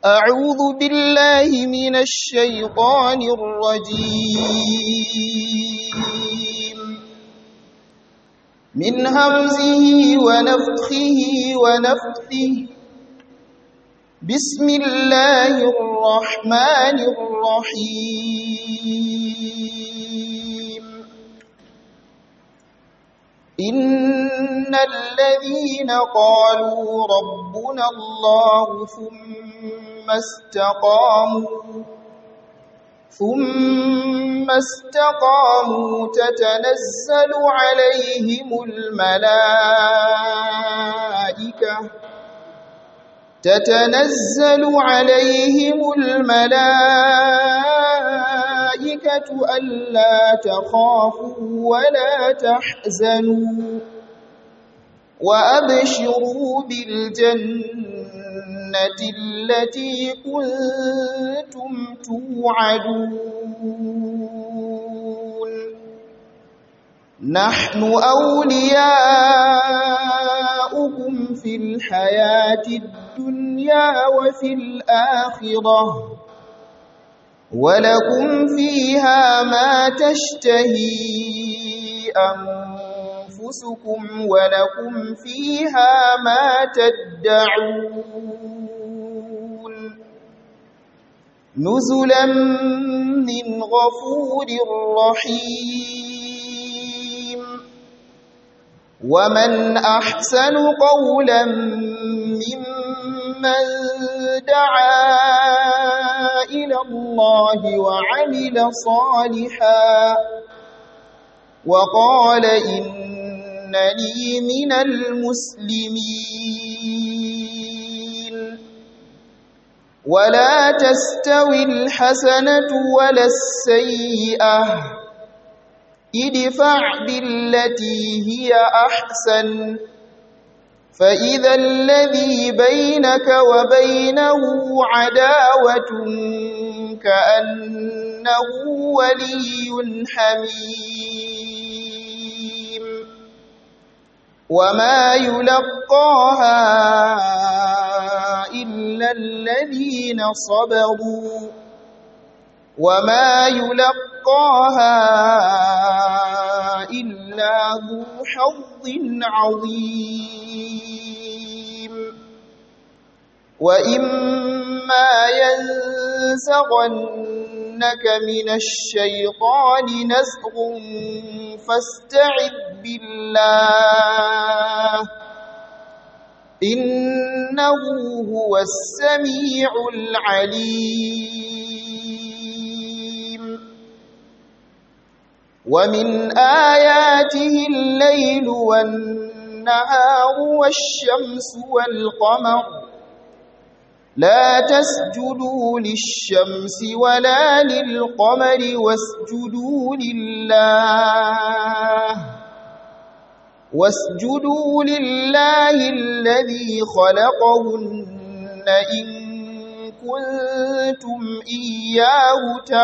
أعوذ بالله من الشيطان الرجيم من همزه ونفخه ونفثه بسم الله الرحمن الرحيم إن الذين قالوا ربنا الله ثم استقاموا ثم استقاموا تتنزل عليهم الملائكة تتنزل عليهم الملائكة ألا تخافوا ولا تحزنوا وأبشروا بالجنة التي كنتم توعدون نحن أولياؤكم في الحياة الدنيا وفي الآخرة ولكم فيها ما تشتهي أنفسكم ولكم فيها ما تدعون نزلا من غفور رحيم ومن أحسن قولا ممن دعا إلى الله وعمل صالحا وقال إنني من المسلمين ولا تستوي الحسنة ولا السيئة ادفع بالتي هي أحسن فإذا الذي بينك وبينه عداوة كأنه ولي حميم وما يلقاها إلا الذين صبروا وما يلقاها إلا ذو حظ عظيم وإما ينزغنك من الشيطان نزغ فاستعذ بالله إنه هو السميع العليم ومن آياته الليل والنهار والشمس والقمر لا تسجدوا للشمس ولا للقمر واسجدوا لله واسجدوا لله الذي خلقهن إن كنتم إياه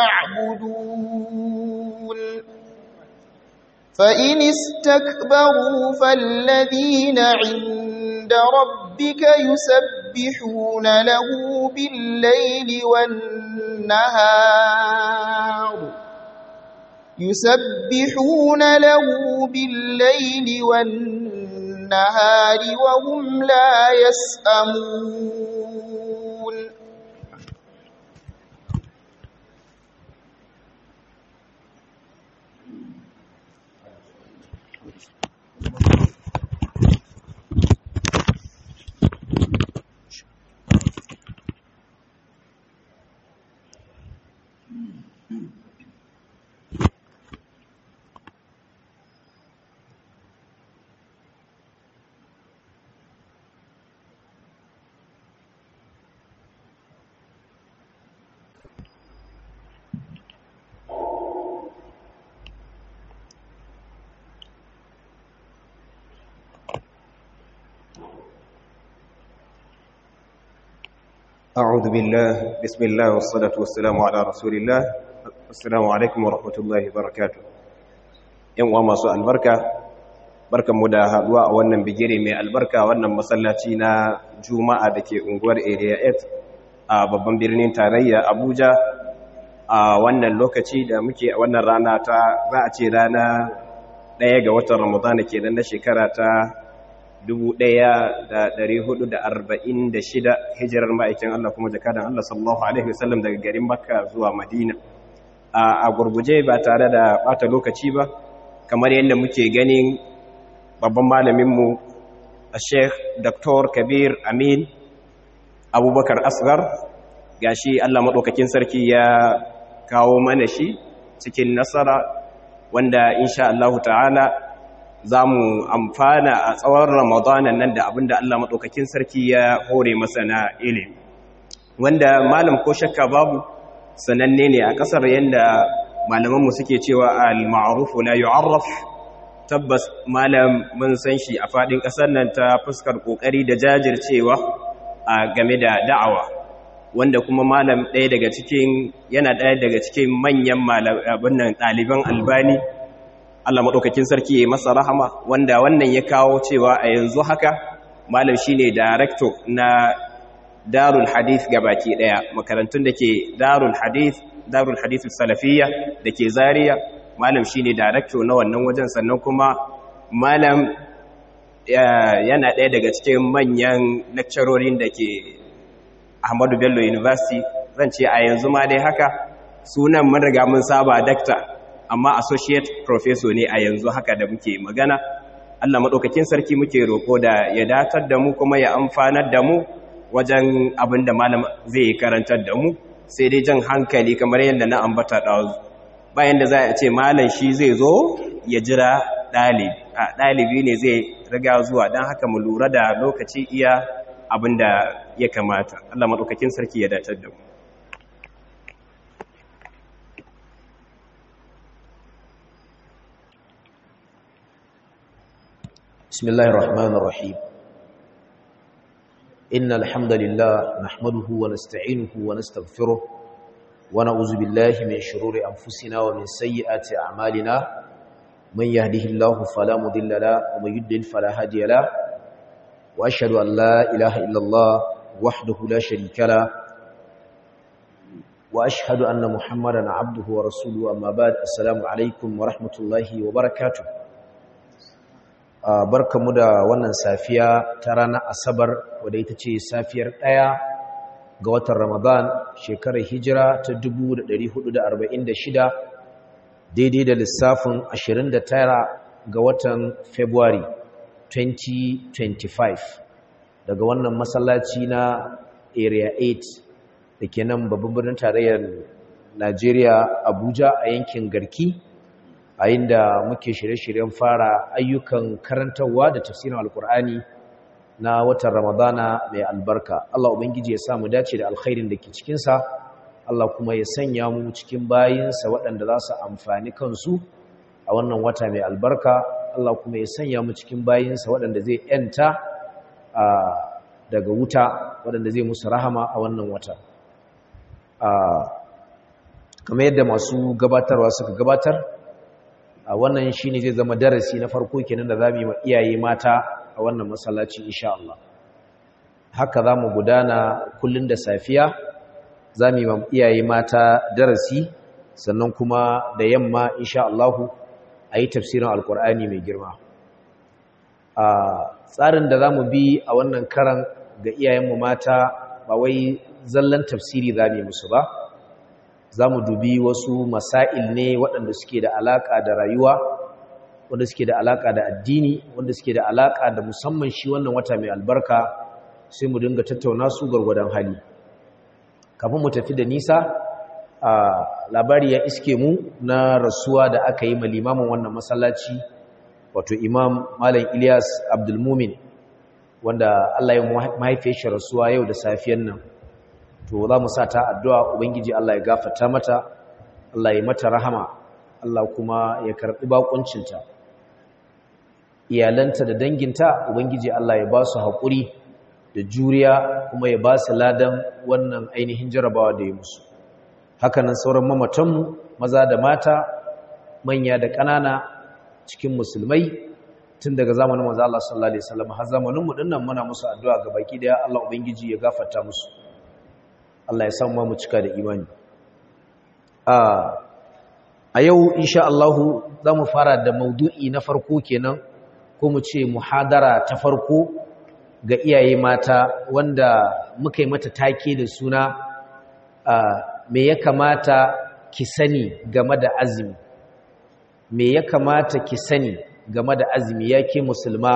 تعبدون فإن استكبروا فالذين عند ربك يسبحون له بالليل والنهار يسبحون له بالليل والنهار وهم لا يسأمون أعوذ بالله بسم الله والصلاة والسلام على رسول الله السلام عليكم ورحمة الله وبركاته ‘yan uwa masu albarka barkan mu da haduwa a wannan bigire mai albarka wannan masallaci na juma'a da ke unguwar area 8 a babban birnin tarayya abuja a wannan lokaci da muke a wannan rana ta za a ce rana ɗaya ga watan ramadana ke na shekara ta 1446 hijirar ma'aikin Allah kuma jakadan Allah sallallahu Alaihi wasallam daga garin makka zuwa madina a gurguje ba tare da bata lokaci ba kamar yadda muke ganin babban malaminmu a sheikh dr kabir amin abubakar asgar gashi Allah maɗaukakin sarki ya kawo mana shi cikin nasara wanda insha Allah ta'ala za mu amfana a tsawon ramadanan nan da abinda Allah maɗaukakin sarki ya hore masa na ilimi wanda malam ko shakka babu sananne ne a ƙasar yadda malamanmu suke cewa al-ma'rufu la yu'arraf tabbas malam mun san shi a faɗin ƙasar nan ta fuskar ƙoƙari da jajircewa a game da da'awa wanda kuma malam ɗaya daga cikin yana ɗaya daga cikin manyan abin nan ɗaliban albani Allah maɗaukakin sarki ya masa rahama wanda wannan ya kawo cewa a yanzu haka malam shine director na darul hadith gabaki ɗaya makarantun da ke darul hadith darul hadith salafiyya da ke zaria malam shine director na wannan wajen sannan kuma malam yana ɗaya daga cikin manyan lecturorin da ke Ahmadu Bello University zan ce a yanzu ma dai haka sunan mun riga mun saba dakta amma associate professor ne a yanzu haka da muke magana Allah madaukakin sarki muke roko da ya datar da mu kuma ya amfanar da mu wajen abin da malam zai karantar da mu sai dai jan hankali kamar yadda na ambata ɗazu bayan da za a ce malam shi zai zo ya jira ɗalibi a ɗalibi ne zai riga zuwa don haka mu lura da lokaci iya abin da ya kamata Allah maɗaukakin sarki ya datar da mu بسم الله الرحمن الرحيم إن الحمد لله نحمده ونستعينه ونستغفره ونعوذ بالله من شرور أنفسنا ومن سيئات أعمالنا من يهده الله فلا مضل له ومن يضلل فلا هادي له وأشهد أن لا إله إلا الله وحده لا شريك له وأشهد أن محمدا عبده ورسوله أما بعد السلام عليكم ورحمة الله وبركاته barkamu da wannan safiya ta ranar asabar wadda ita ce safiyar ɗaya ga watan ramadan shekarar hijira ta 1446 daidai da lissafin 29 ga watan february 2025 daga wannan masallaci na area 8 da ke nan babban birnin tarayyar najeriya abuja a yankin garki a inda muke shirye-shiryen fara ayyukan karantarwa da tafsirin alkur'ani na watan ramadana mai albarka Allah ubangiji ya samu dace da alkhairin da ke cikinsa Allah kuma ya sanya mu cikin bayinsa waɗanda za su amfani kansu a wannan wata mai albarka Allah kuma ya sanya mu cikin bayinsa waɗanda zai yanta daga wuta waɗanda zai musu rahama a wannan wata kamar yadda masu gabatarwa suka gabatar a wannan shi ne zai zama darasi na farko kenan da za mu yi ma iyaye mata a wannan masallaci insha Allah haka za mu gudana kullum da safiya za mu yi ma iyaye mata darasi sannan kuma da yamma insha Allah a yi tafsirin alkur'ani mai girma a tsarin da za mu bi a wannan karan ga iyayenmu mata ba wai zallan tafsiri za mu yi musu ba za mu dubi wasu masail ne waɗanda suke da alaƙa da rayuwa wanda suke da alaƙa da addini wanda suke da alaƙa da musamman shi wannan wata mai albarka sai mu dinga tattauna su gwargwadon hali kafin mu tafi da nisa a labari ya iske mu na rasuwa da aka yi limamin wannan masallaci wato imam malam ilyas abdulmumin wanda allah ya mahaifiyar shi rasuwa yau da safiyan nan to za mu sa ta addu'a ubangiji Allah ya gafata mata Allah ya mata rahama Allah kuma ya karɓi bakuncinta iyalanta da danginta ubangiji Allah ya ba su haƙuri da juriya kuma ya ba su ladan wannan ainihin jarabawa da ya musu hakanan sauran mamatanmu maza da mata manya da ƙanana cikin musulmai tun daga zamanin manzo Allah sallallahu alaihi wasallam har zamanin mu dinnan muna musu addu'a ga baki daya Allah ubangiji ya gafarta musu Allah ya samu mu cika da imani a yau insha Allah za mu fara da maudu'i na farko kenan ko mu ce muhadara ta farko ga iyaye mata wanda muka yi mata take da suna me ya kamata ki sani game da azumi me ya kamata ki sani game da azumi ya ke musulma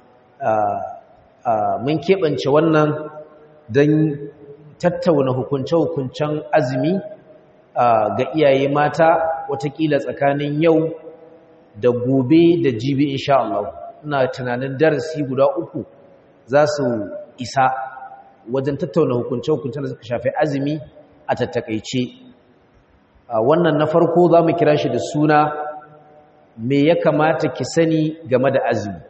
mun keɓance wannan don tattauna hukunce-hukuncen azumi ga iyaye mata watakila tsakanin yau da gobe da jibi insha Allah ina tunanin darasi guda uku za su isa wajen tattauna hukunce-hukuncen da suka shafi azumi a tattakaice wannan na farko za mu kira shi da suna me ya kamata ki sani game da azumi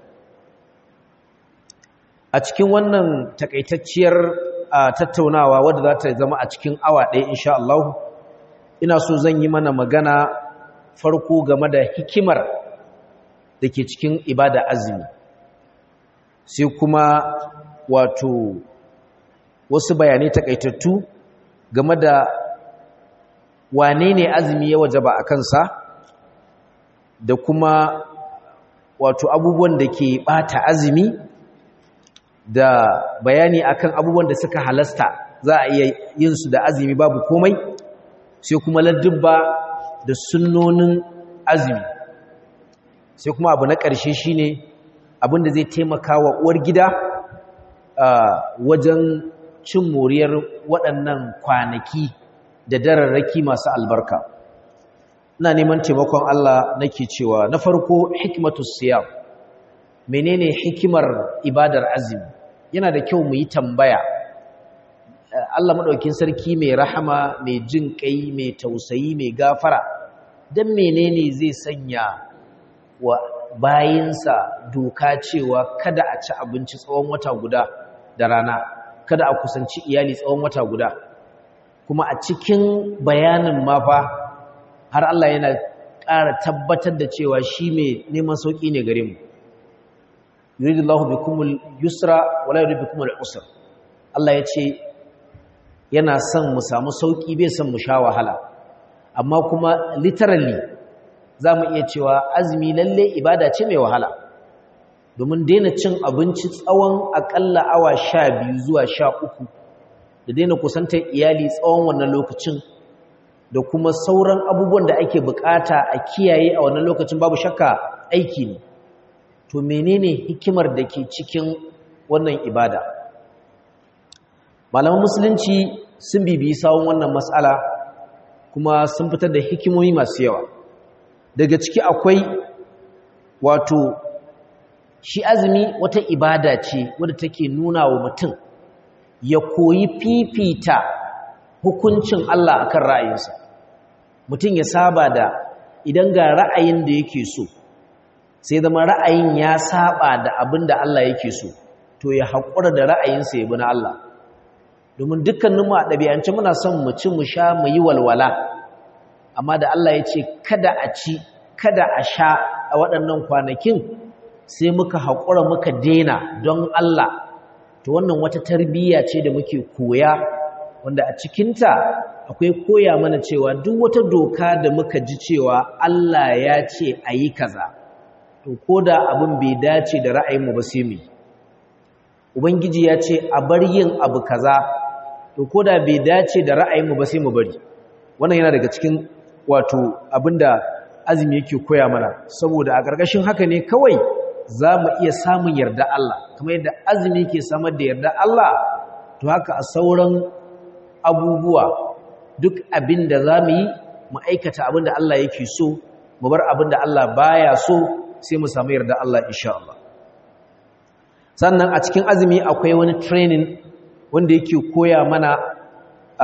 a cikin wannan takaitacciyar tattaunawa wadda za ta zama a cikin awa ɗaya insha Allah ina so zan yi mana magana farko game da hikimar da ke cikin ibada azumi sai kuma wato wasu bayanai takaitattu game da wane ne azumi ya wajaba a kansa da kuma wato abubuwan da ke bata azumi da bayani akan abubuwan da suka halasta za a iya yin su da azumi babu komai sai kuma ladubba da sunnonin azumi sai kuma abu na ƙarshe shine abin da zai taimaka wa uwar gida wajen cin moriyar waɗannan kwanaki da dararraki masu albarka ina neman taimakon Allah nake cewa na farko hikmatu siyam menene hikimar ibadar azumi yana da kyau mu yi tambaya Allah madaukin sarki mai rahama mai jin kai mai tausayi mai gafara dan menene zai sanya wa bayinsa doka cewa kada a ci abinci tsawon wata guda da rana kada a kusanci iyali tsawon wata guda kuma a cikin bayanin mafa har Allah yana ƙara tabbatar da cewa shi mai neman sauƙi ne gare mu yuridullahu bikumul yusra wala yuridu bikumul usra Allah ya ce yana son mu samu sauƙi bai son mu sha wahala amma kuma literally za mu iya cewa azumi lalle ibada ce mai wahala domin daina cin abinci tsawon aƙalla awa sha biyu zuwa sha uku da daina kusantar iyali tsawon wannan lokacin da kuma sauran abubuwan da ake bukata a kiyaye a wannan lokacin babu shakka aiki ne to menene hikimar da ke cikin wannan ibada malaman musulunci sun bibiyi sawun wannan matsala kuma sun fitar da hikimomi masu yawa daga ciki akwai wato shi azumi wata ibada ce wadda take nuna wa mutum ya koyi fifita hukuncin Allah akan ra'ayinsa mutum ya saba da idan ga ra'ayin da yake so sai zama ra'ayin ya saba da abin da Allah yake so to ya haƙura da ra'ayinsa ya bi na Allah domin dukkaninmu a ɗabi'ance muna son mu ci mu sha mu yi walwala amma da Allah ya ce kada a ci kada a sha a waɗannan kwanakin sai muka haƙura muka dena don Allah to wannan wata tarbiyya ce da muke koya wanda a cikinta akwai koya mana cewa duk wata doka da muka ji cewa Allah ya ce a yi kaza to ko da abin bai dace da ra'ayinmu ba sai mu ubangiji ya ce a bar yin abu kaza to ko da bai dace da ra'ayinmu ba sai mu bari wannan yana daga cikin wato abinda azumi yake koya mana saboda a ƙarƙashin haka ne kawai za mu iya samun yarda Allah kamar yadda azumi ke samar da yarda Allah to haka a sauran abubuwa duk abin da za mu yi mu aikata abin da Allah yake so mu bar abin da Allah baya so sai mu samu yarda Allah insha Allah sannan a cikin azumi akwai wani training wanda yake koya mana a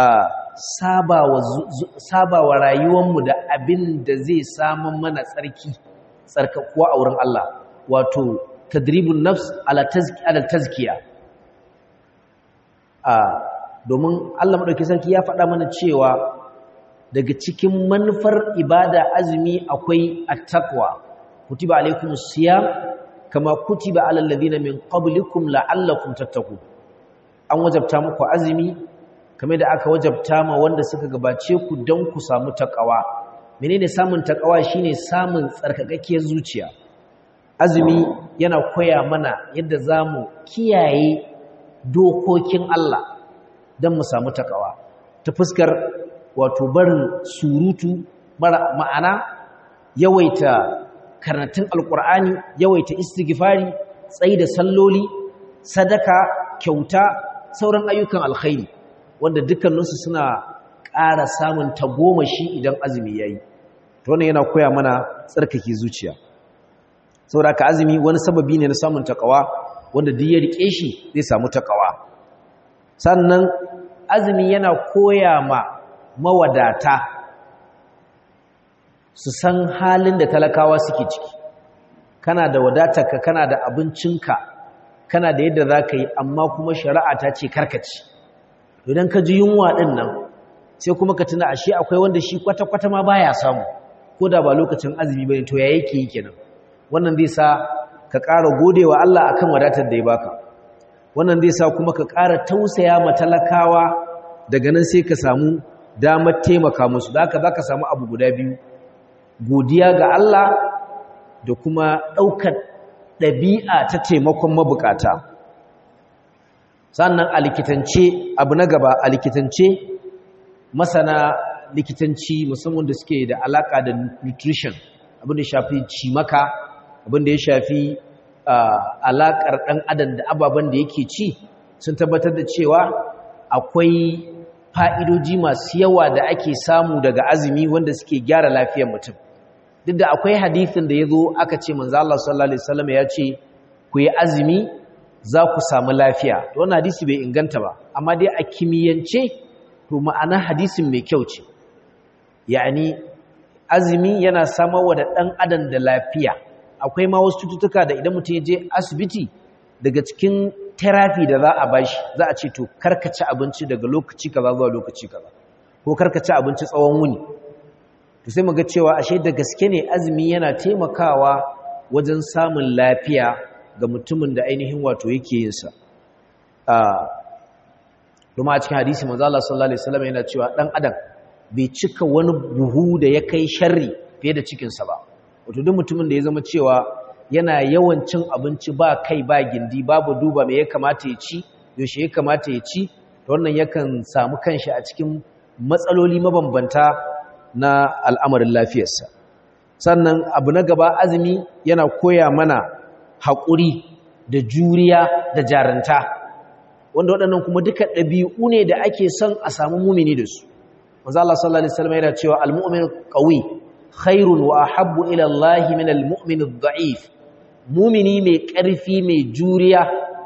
sabawa rayuwarmu da abin da zai samun mana tsarki tsarkakuwa a wurin Allah wato tadribun nafs ala tazkiya domin Allah maɗauki sarki ya faɗa mana cewa daga cikin manufar ibada azumi akwai attaqwa kutiba alaikumus siyam kama kutiba alal ladina min qablikum la'allakum tattaqun an wajabta muku azumi kamar da aka wajabta ma wanda suka gabace ku don ku samu takawa menene samun takawa shine samun tsarkakakkiyar zuciya azumi yana koya mana yadda zamu kiyaye dokokin Allah don mu samu takawa ta fuskar wato barin surutu mara ma'ana yawaita karatun alkur'ani yawaita istighfari tsayi da salloli sadaka kyauta sauran ayyukan alkhairi wanda dukkaninsu suna ƙara samun tagomashi idan azumi yayi to wannan yana koya mana tsarkake zuciya saboda ka azumi wani sababi ne na samun takawa wanda duk ya rike shi zai samu takawa sannan azumi yana koya ma mawadata su san halin da talakawa suke ciki kana da wadatarka kana da abincinka kana da yadda za ka yi amma kuma shari'a ta ce karkaci idan ka ji yunwa ɗin nan sai kuma ka tuna ashe akwai wanda shi kwata-kwata ma baya samu ko da ba lokacin azumi ba ne to ya yake yi kenan wannan zai sa ka ƙara gode wa Allah akan wadatar da ya baka wannan zai sa kuma ka ƙara tausaya ma talakawa daga nan sai ka samu damar taimaka musu da haka za ka samu abu guda biyu godiya ga Allah da kuma ɗaukar ɗabi'a ta taimakon mabukata sannan a likitance abu na gaba a likitance masana likitanci musamman da suke da alaka da nutrition abin da ya shafi cimaka abin da ya shafi alakar ɗan adam da ababen da yake ci sun tabbatar da cewa akwai fa'idoji masu yawa da ake samu daga azumi wanda suke gyara lafiyar mutum duk da akwai hadithin da ya zo aka ce manzo Allah sallallahu alaihi wasallam ya ce ku yi azumi za ku samu lafiya to wannan hadisi bai inganta ba amma dai a kimiyyance to ma'ana hadisin mai kyau ce yani azumi yana samarwa da ɗan adam da lafiya akwai ma wasu cututtuka da idan mutum ya je asibiti daga cikin therapy da za a bashi za a ce to karkaci abinci daga lokaci kaza zuwa lokaci kaza ko karkaci abinci tsawon wuni to sai muga cewa ashe da gaske ne azumi yana taimakawa wajen samun lafiya ga mutumin da ainihin wato yake yin sa kuma a cikin hadisi manzo Allah sallallahu alaihi wasallam yana cewa dan adam bai cika wani buhu da ya kai sharri fiye da cikin sa ba wato duk mutumin da ya zama cewa yana yawan cin abinci ba kai ba gindi babu duba me ya kamata ya ci yaushe ya kamata ya ci to wannan yakan samu kanshi a cikin matsaloli mabambanta na al'amarin lafiyarsa sannan abu na gaba azumi yana koya mana haƙuri da juriya da jaranta wanda waɗannan kuma duka ɗabi'u ne da ake son a samu mumini da su manzo Allah sallallahu alaihi wasallam yana cewa al-mu'min qawi khairun wa ahabbu ila Allah min al-mu'min ad-da'if mumini mai ƙarfi mai juriya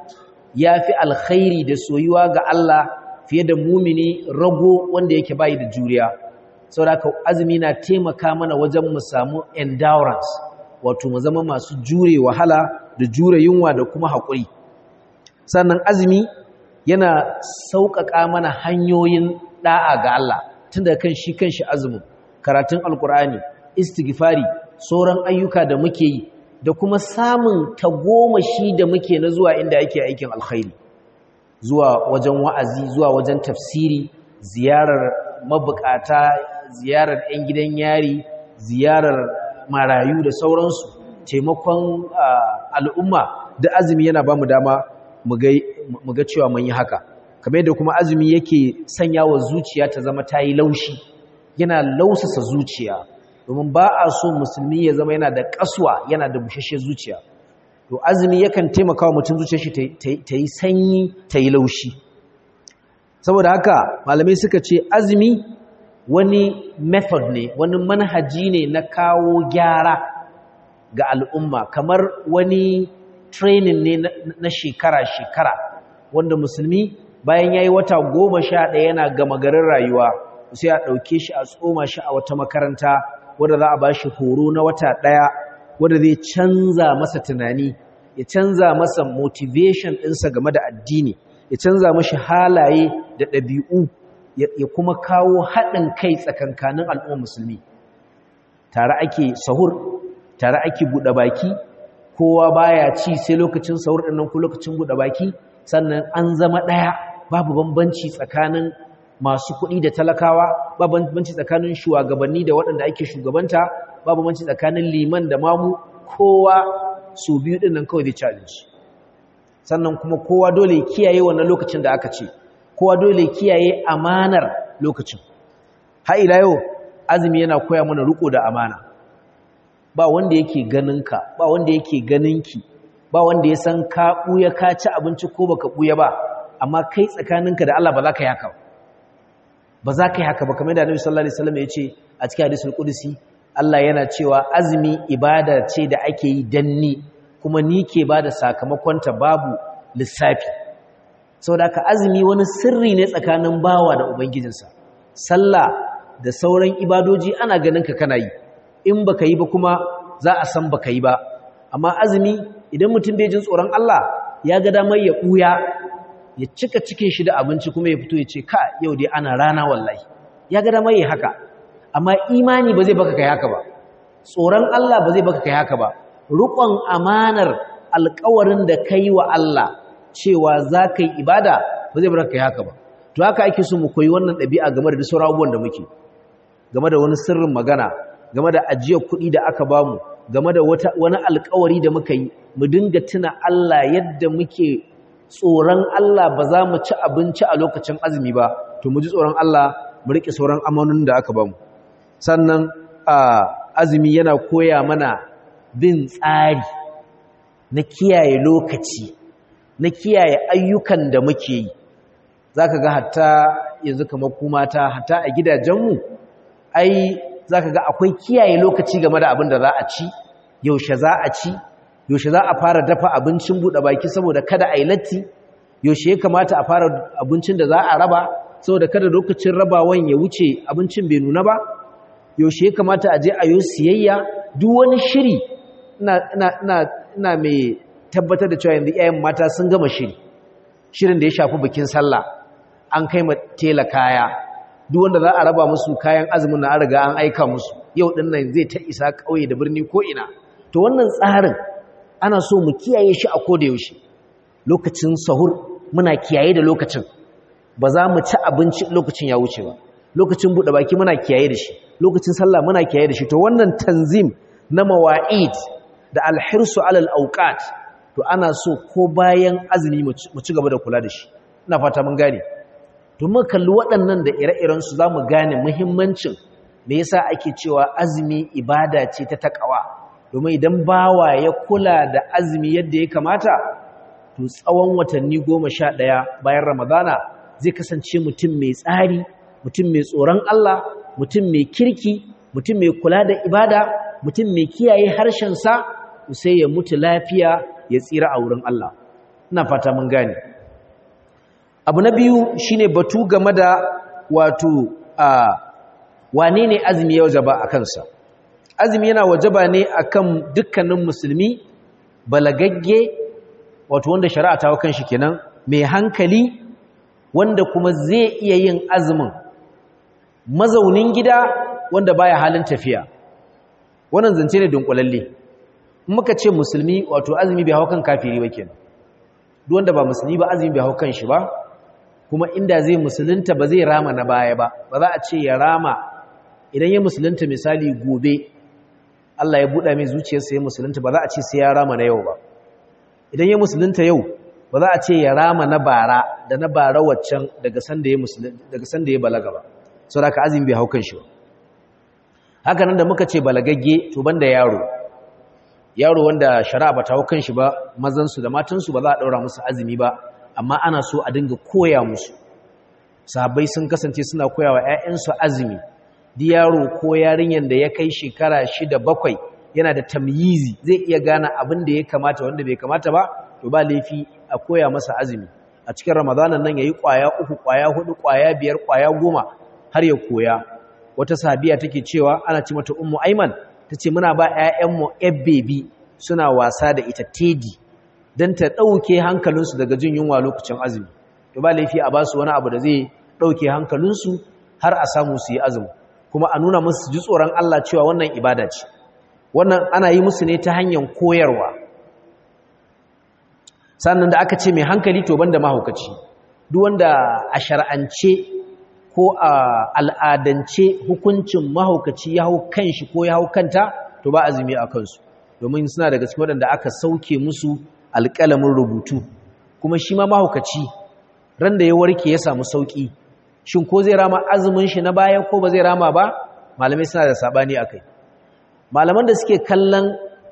yafi alkhairi da soyuwa ga Allah fiye da mumini rago wanda yake bai da juriya saboda azumi na taimaka mana wajen mu samu endurance wato mu zama masu jure wahala da jure yunwa da kuma haƙuri sannan azumi yana sauƙaƙa mana hanyoyin ɗa'a ga Allah tun da kan shi kan shi azumin karatun alkur'ani istighfari sauran ayyuka da muke yi da kuma samun tagomashi da muke na zuwa inda ake aikin alkhairi zuwa wajen wa'azi zuwa wajen tafsiri ziyarar mabukata ziyarar 'yan gidan yari ziyarar marayu da sauransu taimakon al'umma da azumi yana ba mu dama mu ga cewa mun yi haka kamar yadda kuma azumi yake sanya wa zuciya ta zama ta yi laushi yana lausasa zuciya domin ba a so musulmi ya zama yana da kaswa yana da bushashe zuciya to azumi yakan taimaka wa mutum zuciyar shi ta yi sanyi ta yi laushi saboda haka malamai suka ce azumi wani method ne wani manhaji ne na kawo gyara ga al'umma kamar wani training ne na shekara-shekara wanda musulmi bayan ya yi wata goma sha ɗaya yana gama garin rayuwa sai a ɗauke shi a tsoma shi a wata makaranta wadda za a ba shi horo na wata ɗaya wadda zai canza masa tunani ya canza masa motivation ɗinsa game da addini ya canza mashi halaye da ɗabi'u ya kuma kawo haɗin kai tsakankanin al'ummar musulmi tare ake sahur tare ake buɗe baki kowa baya ci sai lokacin sahur ɗin nan ko lokacin buɗe baki sannan an zama ɗaya babu bambanci tsakanin masu kuɗi da talakawa ba bambanci tsakanin shugabanni da waɗanda ake shugabanta ba bambanci tsakanin liman da mamu kowa su biyu ɗin nan kawai zai ci abinci sannan kuma kowa dole kiyaye wannan lokacin da aka ce kowa dole kiyaye amanar lokacin har ila yau azumi yana koya mana riko da amana ba wanda yake ganinka ba wanda yake ganinki ba wanda ya san ka buya ka ci abinci ko baka buya ba amma kai tsakaninka da Allah ba za ka yi haka ba za ka yi haka ba kamar da Annabi sallallahu alaihi wasallam ya ce a cikin hadisul qudsi Allah yana cewa azumi ibada ce da ake yi danni kuma ni ke bada sakamakon ta babu lissafi saboda haka azumi wani sirri ne tsakanin bawa da ubangijinsa sallah da sauran ibadoji ana ganin ka kana yi in baka yi ba kuma za a san baka yi ba amma azumi idan mutum bai jin tsoron Allah ya ga damar ya buya ya cika cikin shi da abinci kuma ya fito ya ce ka yau dai ana rana wallahi ya ga damar ya haka amma imani ba zai baka kai haka ba tsoron Allah ba zai baka kai haka ba rukon amanar alƙawarin da kai wa Allah cewa za ka yi ibada ba zai baka kai haka ba to haka ake so mu koyi wannan ɗabi'a game da sauran abubuwan da muke game da wani sirrin magana game da ajiyar kuɗi da aka bamu game da wani alkawari da muka yi mu dinga tuna Allah yadda muke tsoron Allah ba za mu ci abinci a lokacin azumi ba to mu ji tsoron Allah mu riƙe sauran amanonin da aka bamu sannan azumi yana koya mana bin tsari na kiyaye lokaci na kiyaye ayyukan da muke yi za ka ga hatta yanzu kamar kumata hatta a gidajenmu ai za ka ga akwai kiyaye lokaci game da abin da za a ci yaushe za a ci yaushe za a fara dafa abincin buɗe baki saboda kada a yi latti yaushe ya kamata a fara abincin da za a raba saboda kada lokacin rabawan ya wuce abincin bai nuna ba yaushe ya kamata a je a yi siyayya duk wani shiri ina mai tabbatar da cewa yanzu 'ya'yan mata sun gama shiri shirin da ya shafi bikin sallah an kai ma tela kaya duk wanda za a raba musu kayan azumin na riga an aika musu yau din nan zai ta isa kauye da birni ko ina to wannan tsarin ana so mu kiyaye shi a koda yaushe lokacin sahur muna kiyaye da lokacin ba za mu ci abinci lokacin ya wuce ba lokacin buɗe baki muna kiyaye da shi lokacin sallah muna kiyaye da shi to wannan tanzim na mawa'id da alhirsu alal awqat to ana so ko bayan azumi mu ci gaba da kula da shi ina fata mun gane to mun kalli waɗannan da ire-iren su zamu gane muhimmancin me yasa ake cewa azumi ibada ce ta takawa domin idan bawa ya kula da azumi yadda ya kamata to tsawon watanni 11 bayan ramadana zai kasance mutum mai tsari mutum mai tsoron Allah mutum mai kirki mutum mai kula da ibada mutum mai kiyaye harshen sa sai ya mutu lafiya ya tsira a wurin Allah ina fata mun gane abu na biyu shine batu game da wato a wane ne azumi ya wajaba a kansa azumi yana wajaba ne akan dukkanin musulmi balagagge wato wanda shari'a ta kan shi kenan mai hankali wanda kuma zai iya yin azumin mazaunin gida wanda baya halin tafiya wannan zance ne dunkulalle muka ce musulmi wato azumi bai hau kan kafiri ba kenan duk wanda ba musulmi ba azumi bai hau kan shi ba kuma inda zai musulunta ba zai rama na baya ba ba za a ce ya rama idan ya musulunta misali gobe Allah ya buɗa mai zuciyarsa ya musulunta ba za a ce sai ya rama na yau ba idan ya musulunta yau ba za a ce ya rama na bara da na bara waccan daga sanda ya daga sanda ya balaga ba saboda ka azumi bai hau kan shi ba haka nan da muka ce balagagge to banda yaro yaro wanda shari'a ba ta hau kan shi ba mazansu da matansu ba za a ɗaura musu azumi ba amma ana so a dinga koya musu sahabbai sun kasance suna koya wa 'ya'yansu azumi di yaro ko yarinyar da ya kai shekara shida bakwai yana da tamyizi zai iya gane abin da ya kamata wanda bai kamata ba to ba laifi a koya masa azumi a cikin ramadanan nan ya yi ƙwaya uku ƙwaya hudu ƙwaya biyar ƙwaya goma har ya koya wata sahabiya take cewa ana ce mata ummu aiman ta ce muna ba 'ya'yanmu bebi suna wasa da ita tedi don ta ɗauke hankalinsu daga jin yunwa lokacin azumi to ba laifi a ba su wani abu da zai ɗauke hankalinsu har a samu su yi azumi kuma a nuna musu ji tsoron Allah cewa wannan ibada ce wannan ana yi musu ne ta hanyar koyarwa sannan da aka ce mai hankali to banda mahaukaci duk wanda a shar'ance ko ko a al'adance hukuncin mahaukaci ya hau kanshi ko ya hau kanta to ba azumi a kansu domin suna daga cikin waɗanda aka sauke musu alƙalamin rubutu kuma shi ma mahaukaci ran da ya warke ya samu sauƙi shin ko zai rama azumin shi na baya ko ba zai rama ba malamai suna da saɓani a kai malaman da suke kallon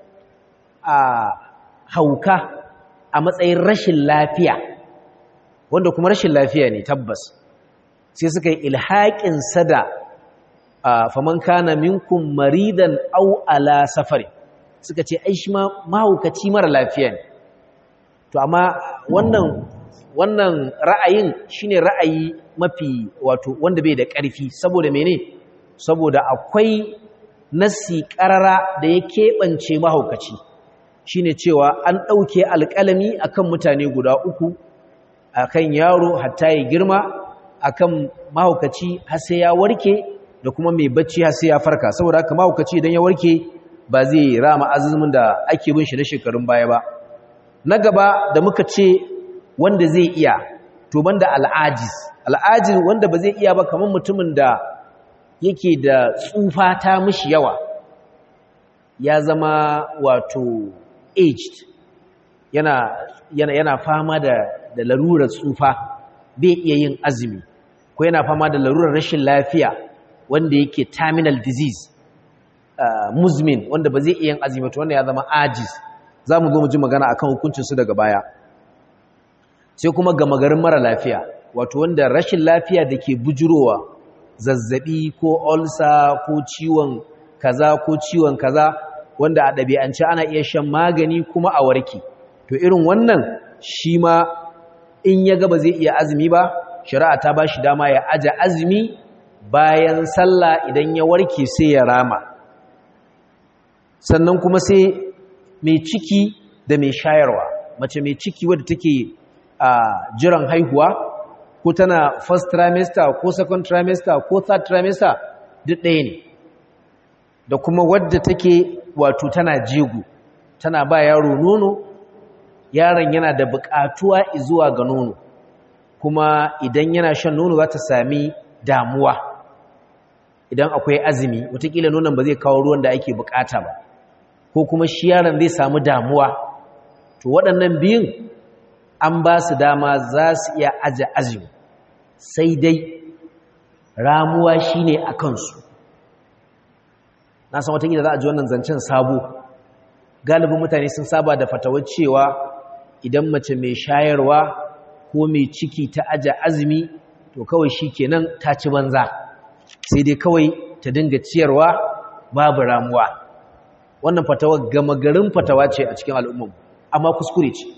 a hauka a matsayin rashin lafiya wanda kuma rashin lafiya ne tabbas sai suka yi ilhaƙin sada a faman kana minkum maridan au ala safari suka ce ai shi mahaukaci mara lafiya ne to amma wannan wannan ra'ayin shine ra'ayi mafi wato wanda bai da ƙarfi saboda mene saboda akwai nasi ƙarara da ya keɓance mahaukaci shine cewa an ɗauke alƙalami akan mutane guda uku akan yaro hatta ya girma akan mahaukaci har sai ya warke da kuma mai bacci har sai ya farka saboda haka mahaukaci idan ya warke ba zai rama azumin da ake bin shi na shekarun baya ba na gaba da muka ce wanda zai iya to banda al'ajiz al'ajiz wanda ba zai iya ba kamar mutumin da yake da tsufa ta mishi yawa ya zama wato aged yana yana yana fama da da larurar tsufa bai iya yin azumi ko yana fama da larurar rashin lafiya wanda yake terminal disease uh, muzmin wanda ba zai iya yin azumi to wanda ya zama ajiz za mu zo mu ji magana akan hukuncinsu daga baya sai kuma gama garin mara lafiya wato wanda rashin lafiya da ke bujurowa zazzabi ko olsa ko ciwon kaza ko ciwon kaza wanda a ɗabi'ance ana iya shan magani kuma a warke to irin wannan shi ma in ya gaba zai iya azumi ba shari'a ta ba shi dama ya aja azumi bayan sallah idan ya warke sai ya rama sannan kuma sai mai ciki da mai shayarwa mace mai ciki wadda take a jiran haihuwa ko tana first trimester ko second trimester ko third trimester duk ɗaya ne da kuma wadda take wato tana jego tana ba yaro nono yaron yana da buƙatuwa zuwa ga nono kuma idan yana shan nono za ta sami damuwa idan akwai azumi watakila nonon ba zai kawo ruwan da ake bukata ba ko kuma shi yaron zai samu damuwa to waɗannan biyun an ba su dama za su iya aje azumi sai dai ramuwa shine a kansu na san watakila za a ji wannan zancen sabo galibin mutane sun saba da fatawar cewa idan mace mai shayarwa ko mai ciki ta aje azumi to kawai shi kenan ta ci banza sai dai kawai ta dinga ciyarwa babu ramuwa wannan fatawa gama garin fatawa ce a cikin al'ummar amma kuskure ce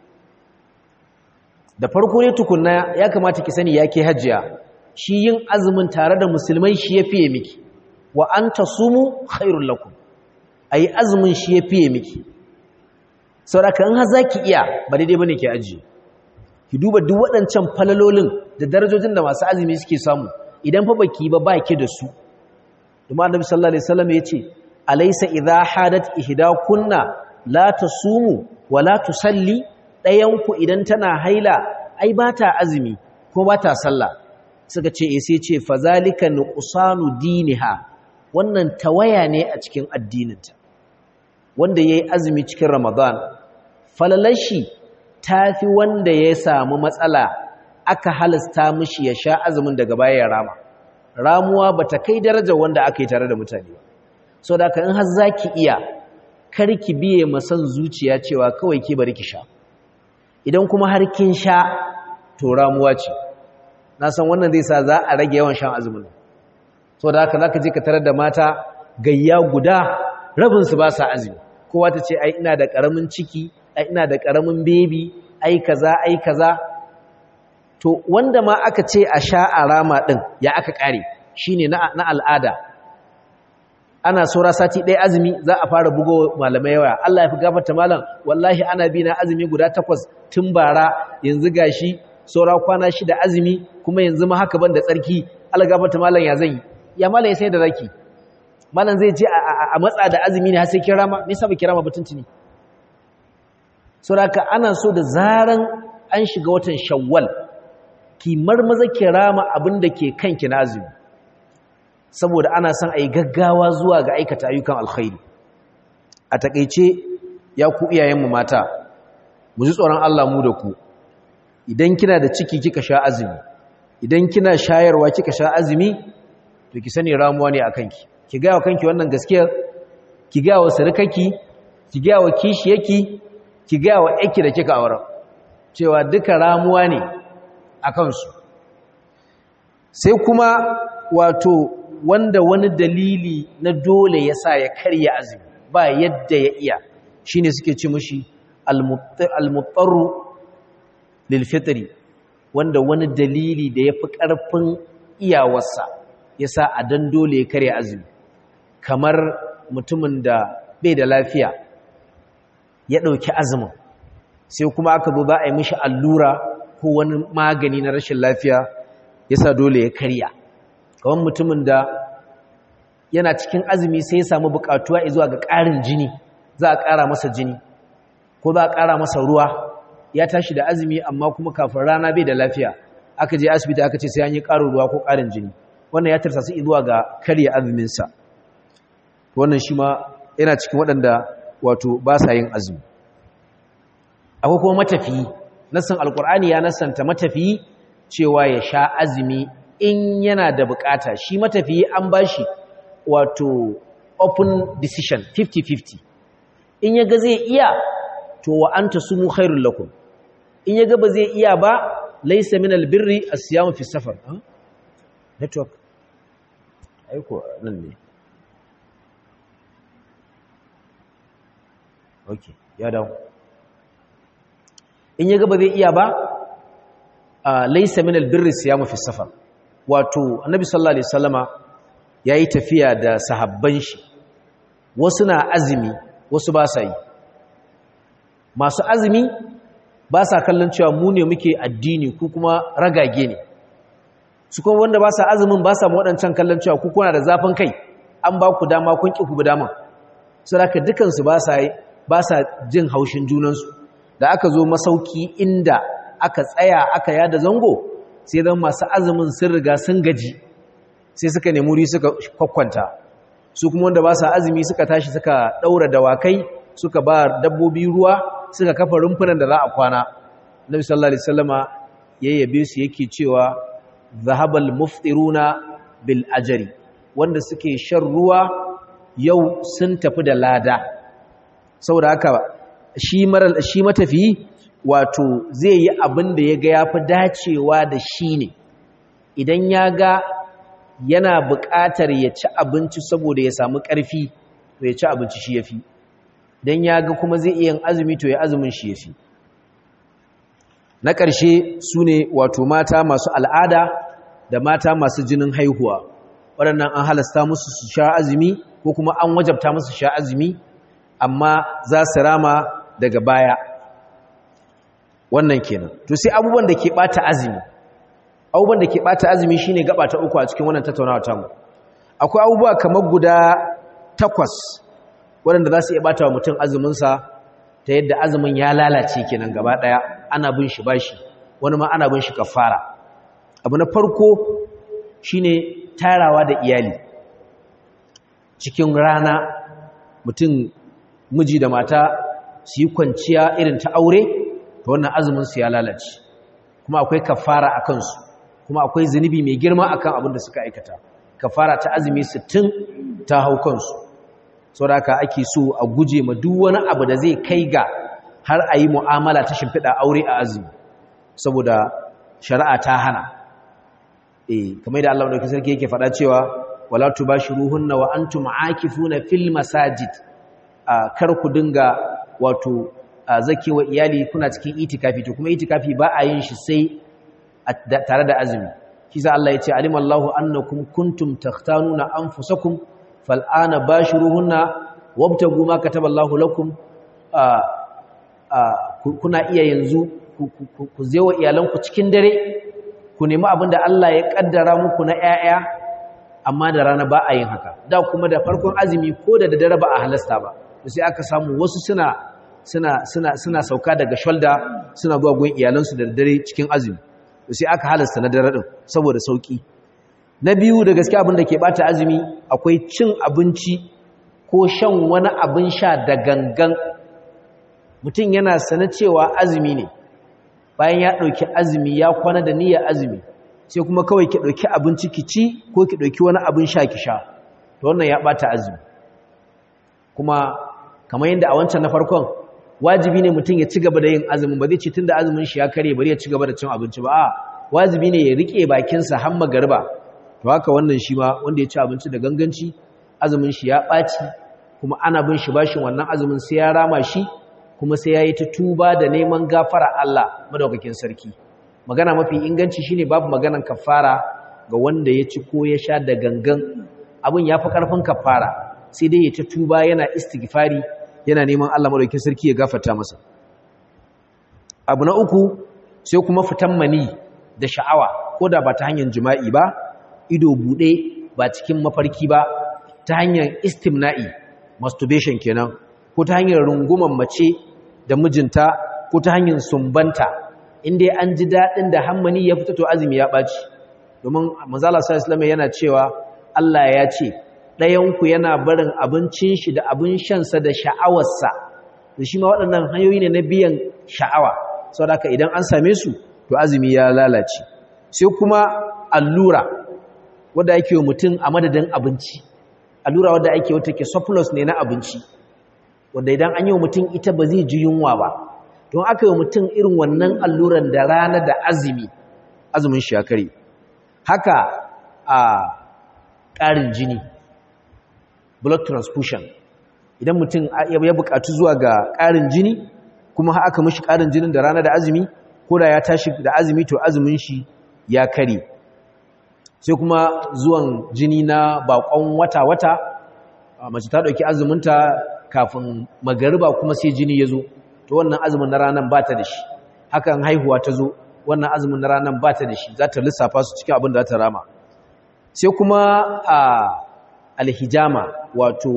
da farko ne tukunna ya kamata ki sani yake hajjiya shi yin azumin tare da musulmai shi ya fiye miki wa an tasumu khairul lakum ayi azumin shi ya fiye miki saboda in har zaki iya ba daidai bane ki ajiye ki duba duk waɗancan falalolin da darajojin da masu azumi suke samu idan fa baki ba baki da su kuma annabi sallallahu alaihi wasallam yace alaysa idha hadat ihdakunna la tasumu wa la tusalli dayan ku idan tana haila ai bata azumi ko bata sallah suka ce eh sai ce fazalika nuqsanu diniha wannan tawaya ne a cikin addininta wanda yayi azumi cikin ramadan falalashi tafi wanda ya samu matsala aka halasta mishi ya sha azumin daga baya ya rama ramuwa bata kai darajar wanda aka yi tare da mutane ba so da in har zaki iya karki biye masan zuciya cewa kawai ke bari ki sha idan kuma har kin sha to ramuwa ce na san wannan zai sa za a rage yawan shan azumin so da haka zaka je ka tarar da mata gayya guda rabin su ba sa azumi kowa ta ce ai ina da karamin ciki ai ina da karamin baby ai kaza ai kaza to wanda ma aka ce a sha a rama ɗin ya aka ƙare shi ne na al'ada ana saura sati ɗaya azumi za a fara bugo malamai yawa Allah ya fi gafarta malam wallahi ana bi na azumi guda takwas tun bara yanzu gashi saura kwana shida azumi kuma yanzu ma haka ban da tsarki Allah gafarta malam ya zan yi ya malam ya sai da zaki malam zai je a matsa da azumi ne har sai kirama me yasa ba kirama mutuntuni saboda ana so da zaran an shiga watan shawwal ki marmaza ki rama abin da ke kanki na azumi saboda ana son a yi gaggawa zuwa ga aikata ayyukan alkhairi a takaice ya ku iyayenmu mata mu ji tsoron Allah mu da ku idan kina da ciki kika sha azumi idan kina shayarwa kika sha azumi to ki sani ramuwa ne akan ki ki ga wa kanki wannan gaskiyar ki ga wa sarkaki ki ga wa kishiyarki ki ga wa yake da kika aure cewa duka ramuwa ne akan su sai kuma wato wanda wani dalili na dole ya sa ya karya azumi ba yadda ya iya shi ne suke ci mushi almuttaru lilfitri wanda wani dalili da ya fi ƙarfin iyawarsa ya sa a dan dole ya karya azumi kamar mutumin da bai da lafiya ya ɗauki azumin sai kuma aka zo za a yi mishi allura ko wani magani na rashin lafiya ya sa dole ya karya kamar mutumin da yana cikin azumi sai ya samu bukatuwa zuwa ga ƙarin jini za a ƙara masa jini ko za a ƙara masa ruwa ya tashi da azumi amma kuma kafin rana bai da lafiya aka je asibiti aka ce sai an yi ƙarin ruwa ko ƙarin jini wannan ya tarsa su zuwa ga karya azuminsa wannan shi ma yana cikin waɗanda wato ba sa yin azumi akwai kuma matafiyi nassan alkur'ani ya nassanta matafiyi cewa ya sha azumi in yana da bukata shi matafiyi an bashi wato open decision 50-50 in yaga zai iya to wa anta sumu khairul lakum in yaga ba zai iya ba laysa min albirri as-siyam fi safar network aiko nan ne okay ya dawo in yaga ba zai iya ba laysa min albirri as-siyam fi safar wato annabi sallallahu alaihi wasallama yayi tafiya da sahabban shi wasu na azumi wasu ba sa yi masu azumi ba sa kallon cewa mu ne muke addini ku kuma ragage ne su kuma wanda ba sa azumin ba sa waɗancan kallon cewa ku kuna da zafin kai an ba ku dama kun ƙi ku bi dama su da dukansu ba sa ba sa jin haushin junansu da aka zo masauki inda aka tsaya aka yada zango sai zan masu azumin sun riga sun gaji sai suka nemi wuri suka kwakwanta su kuma wanda ba sa azumi suka tashi suka ɗaura dawakai suka ba dabbobi ruwa suka kafa rumfunan da za a kwana nabi sallallahu alaihi wasallama yayyabe su yake cewa zahabal muftiruna bil ajri wanda suke shan ruwa yau sun tafi da lada saboda haka shi maral shi matafi wato zai yi abin da ya ga yafi dacewa da shi ne idan ya ga yana buƙatar ya ci abinci saboda ya samu ƙarfi to ya ci abinci shi yafi dan ya ga kuma zai iya azumi to ya azumin shi yafi na ƙarshe su ne wato mata masu al'ada da mata masu jinin haihuwa waɗannan an halasta musu su sha azumi ko kuma an wajabta musu sha azumi amma za su rama daga baya wannan kenan to sai abubuwan da ke ɓata azumi abubuwan da ke ɓata azumi shine gaba ta uku a cikin wannan tattaunawa tamu akwai abubuwa kamar guda takwas waɗanda za su iya ɓata wa mutum azuminsa ta yadda azumin ya lalace kenan gaba ɗaya ana bin shi bashi wani ma ana bin shi kafara abu na farko shine tarawa da iyali cikin rana mutum miji da mata su yi kwanciya irin ta aure ta wannan azumin su ya lalace kuma akwai kafara a kansu kuma akwai zunubi mai girma akan abin da suka aikata kafara ta azumi sittin ta hau kansu saboda haka ake so a guje ma duk wani abu da zai kai ga har a yi mu'amala ta shimfiɗa aure a azumi saboda shari'a ta hana eh kamar da Allah madaukakin sarki yake faɗa cewa wala tubashiruhunna wa antum aakifuna fil masajid kar ku dinga wato zakewa iyali kuna cikin itikafi to kuma itikafi ba a yin shi sai tare da azumi kisa Allah ya ce alimallahu annakum kuntum takhtanuna anfusakum fal'ana bashiruhunna wabtagu ma kataballahu lakum kuna iya yanzu ku zewa iyalanku cikin dare ku nemi abinda Allah ya kaddara muku na ƴaƴa amma da rana ba a yin haka da kuma da farkon azumi ko da dare ba a halasta ba sai aka samu wasu suna suna suna suna sauka daga shoulder suna zuwa gun iyalansu da dare cikin azumi sai aka halasta na dare din saboda sauki na biyu da gaske abin da ke bata azumi akwai cin abinci ko shan wani abin sha da gangan mutum yana sana cewa azumi ne bayan ya ɗauki azumi ya kwana da niyyar azumi sai kuma kawai ki ɗauki abinci ki ci ko ki ɗauki wani abin sha ki sha to wannan ya ɓata azumi kuma kamar yadda a wancan na farkon wajibi ne mutum ya ci gaba da yin azumin ba zai ci tun da azumin shi ya kare bari ya ci gaba da cin abinci ba a wajibi ne ya riƙe bakinsa har magariba to haka wannan shi ma wanda ya ci abinci da ganganci azumin shi ya ɓaci kuma ana bin shi bashin wannan azumin sai ya rama shi kuma sai ya yi ta tuba da neman gafara Allah madaukakin sarki magana mafi inganci shine babu maganan kafara ga wanda ya ci ko ya sha da gangan abin ya fi ƙarfin kafara sai dai ya ta tuba yana istighfari yana neman Allah madaukakin sarki ya gafarta masa abu na uku sai kuma fitan mani da sha'awa ko da ba ta hanyar jima'i ba ido buɗe ba cikin mafarki ba ta hanyar istimna'i masturbation kenan ko ta hanyar runguman mace da mijinta ko ta hanyar sumbanta inda an ji daɗin da hammani ya fita to azumi ya ɓaci domin manzala sallallahu yana cewa Allah ya ce ɗayanku yana barin abincin shi da abin shansa da sha'awarsa da shi ma waɗannan hanyoyi ne na biyan sha'awa saboda haka idan an same su to azumi ya lalace sai kuma allura wadda ake wa mutum a madadin abinci allura wadda ake wata ke surplus ne na abinci wadda idan an yi wa mutum ita ba zai ji yunwa ba don aka yi wa mutum irin wannan alluran da rana da azumi azumin shi ya kare haka a ƙarin jini blood transfusion idan mutum ya buƙatu zuwa ga ƙarin jini kuma aka mishi ƙarin jinin da rana da azumi ko da ya tashi da azumi to azumin shi ya kare sai kuma zuwan jini na bakon wata-wata mace ta ɗauki azuminta kafin magariba kuma sai jini ya zo to wannan azumin na ranar ba ta da shi hakan haihuwa ta zo wannan azumin na ranar ba ta da shi za ta lissafa su cikin abin da za ta rama sai kuma a alhijama wato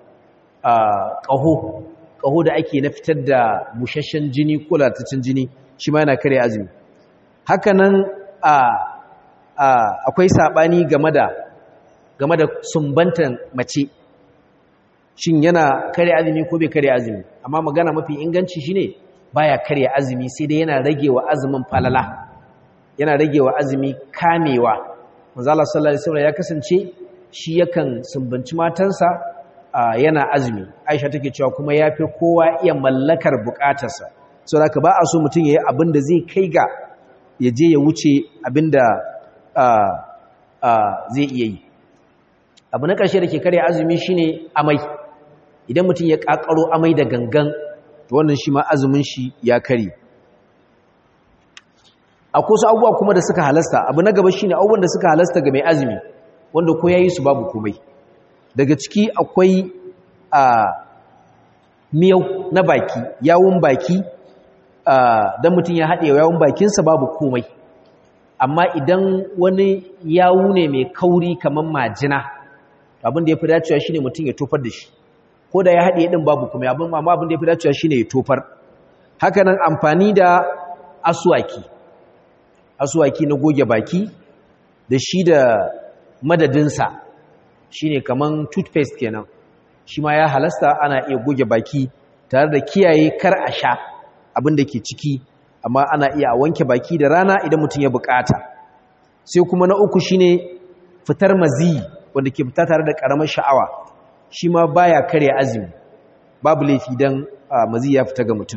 ƙaho ƙaho da ake na fitar da busasshen jini ko latacin jini shi ma yana kare azumi hakanan akwai saɓani game da game da sumbantan mace shin yana kare azumi ko bai kare azumi amma magana mafi inganci shine baya kare azumi sai dai yana rage wa azumin falala yana rage wa azumi kamewa manzala sallallahu alaihi wasallam ya kasance shi yakan sumbanci matansa yana azumi aisha take cewa kuma yafi kowa iya mallakar bukatarsa saboda ka ba a so mutum yayi abin da zai kai ga ya je ya wuce abin da zai iya yi abu na ƙarshe da ke karya azumi shine amai idan mutum ya ƙaƙaro amai da gangan to wannan shi ma azumin shi ya kare akwai wasu abubuwa kuma da suka halasta abu na gaba shine abubuwan da suka halasta ga mai azumi wanda ko yayi su babu komai daga ciki akwai a miyau na baki yawun baki dan mutum ya haɗe yawun bakinsa babu komai amma idan wani yawu ne mai kauri kamar majina abin da ya fi dacewa shine mutum ya tofar da shi ko da ya haɗe ɗin babu kuma abin amma abin da ya fi dacewa shine ya tofar hakanan amfani da aswaki aswaki na goge baki da shi da madadinsa shine kaman toothpaste kenan shi ma ya halasta ana iya goge baki tare da kiyaye kar a sha abin da ke ciki amma ana iya a wanke baki da rana idan mutum ya bukata sai kuma na uku shine fitar mazi wanda ke fita tare da karamar sha'awa shi ma baya kare azumi babu laifi dan mazi ya fita ga mutum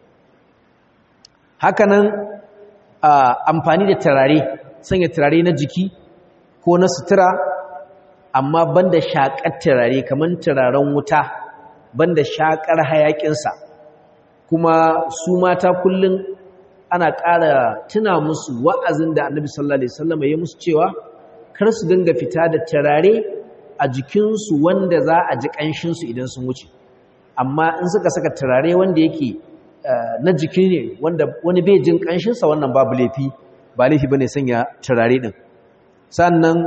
hakanan amfani da turare sanya turare na jiki ko na sutura amma banda shakar turare kamar turaren wuta banda shakar hayakinsa kuma su mata kullum ana ƙara tuna musu wa'azin da annabi sallallahu alaihi wasallam ya musu cewa kar su dinga fita da turare a jikinsu wanda za a ji ƙanshinsu idan sun wuce amma in suka saka turare wanda yake na jiki ne wanda wani bai jin ƙanshinsa wannan babu laifi ba laifi bane sanya turare din sannan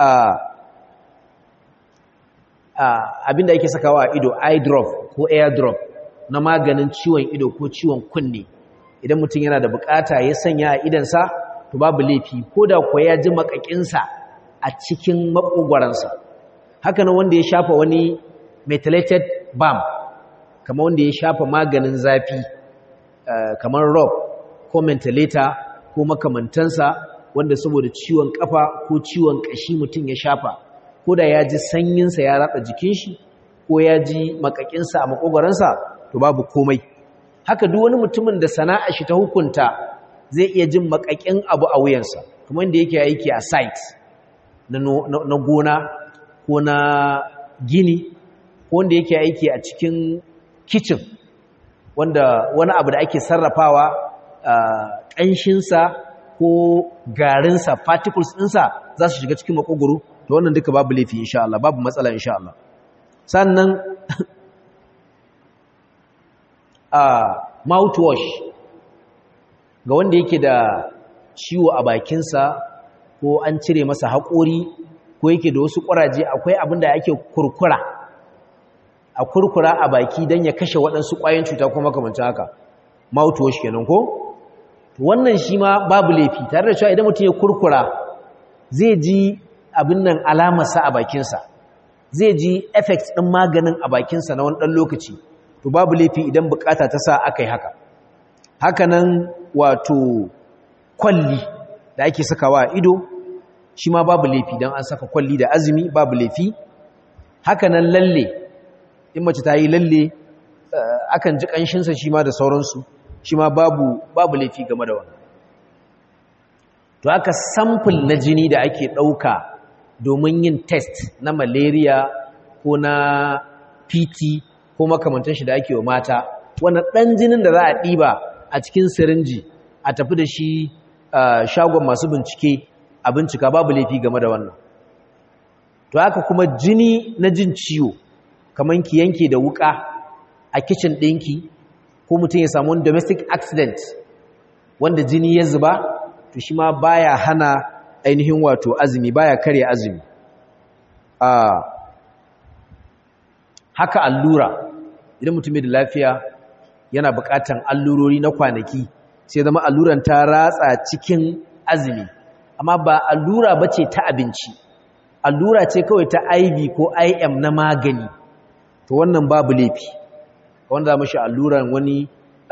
abinda yake sakawa a ido eye drop ko air drop na maganin ciwon ido ko ciwon kunne idan mutum yana da bukata ya sanya a idansa to babu laifi ko da kuwa ya ji makakinsa a cikin makogwaransa haka nan wanda ya shafa wani methylated balm kamar wanda ya shafa maganin zafi kamar rob ko mentholator ko makamantansa wanda saboda ciwon kafa ko ciwon kashi mutum ya shafa ko da ya ji sanyinsa ya ratsa jikin shi ko ya ji makakinsa a makogwaransa to babu komai haka duk wani mutumin da sana'a shi ta hukunta zai iya jin makakin abu a wuyansa kuma inda yake aiki a site na gona ko na gini ko wanda yake aiki a cikin kitchen wanda wani abu da ake sarrafawa ƙanshinsa ko garinsa particles ɗinsa za su shiga cikin makogoro to wannan duka babu laifi insha Allah babu matsala insha Allah sannan a mouthwash ga wanda yake da ciwo a bakinsa ko an cire masa haƙori ko yake da wasu ƙuraje akwai abin da ake kurkura a kurkura a baki don ya kashe waɗansu ƙwayoyin cuta kuma makamancin haka mouthwash kenan ko wannan shi ma babu laifi tare da cewa idan mutum ya kurkura zai ji abin nan alamarsa a bakinsa zai ji effect ɗin maganin a bakinsa na wani ɗan lokaci to babu laifi idan bukata ta sa aka yi haka hakanan wato kwalli da ake sakawa a ido shi ma babu laifi don an saka kwalli da azumi babu laifi hakanan lalle in mace ta yi lalle akan ji ƙanshinsa shi ma da sauransu shi ma babu babu laifi game da wannan to haka sample na jini da ake ɗauka domin yin test na malaria ko na pt ko makamantar shi da ake wa mata wannan ɗan jinin da za a ɗiba a cikin sirinji a tafi da shi shagon masu bincike a bincika babu laifi game da wannan to haka kuma jini na jin ciwo kamar ki yanke da wuka a kicin ɗinki ko mutum ya samu domestic accident wanda jini ya zuba to shi ma baya hana ainihin wato azumi baya karya azumi haka allura idan mutum da lafiya yana buƙatan allurori na kwanaki sai zama alluran ta ratsa cikin azumi amma ba allura bace ta abinci allura ce kawai ta IV ko IM na magani to wannan babu laifi wanda za mashi alluran wani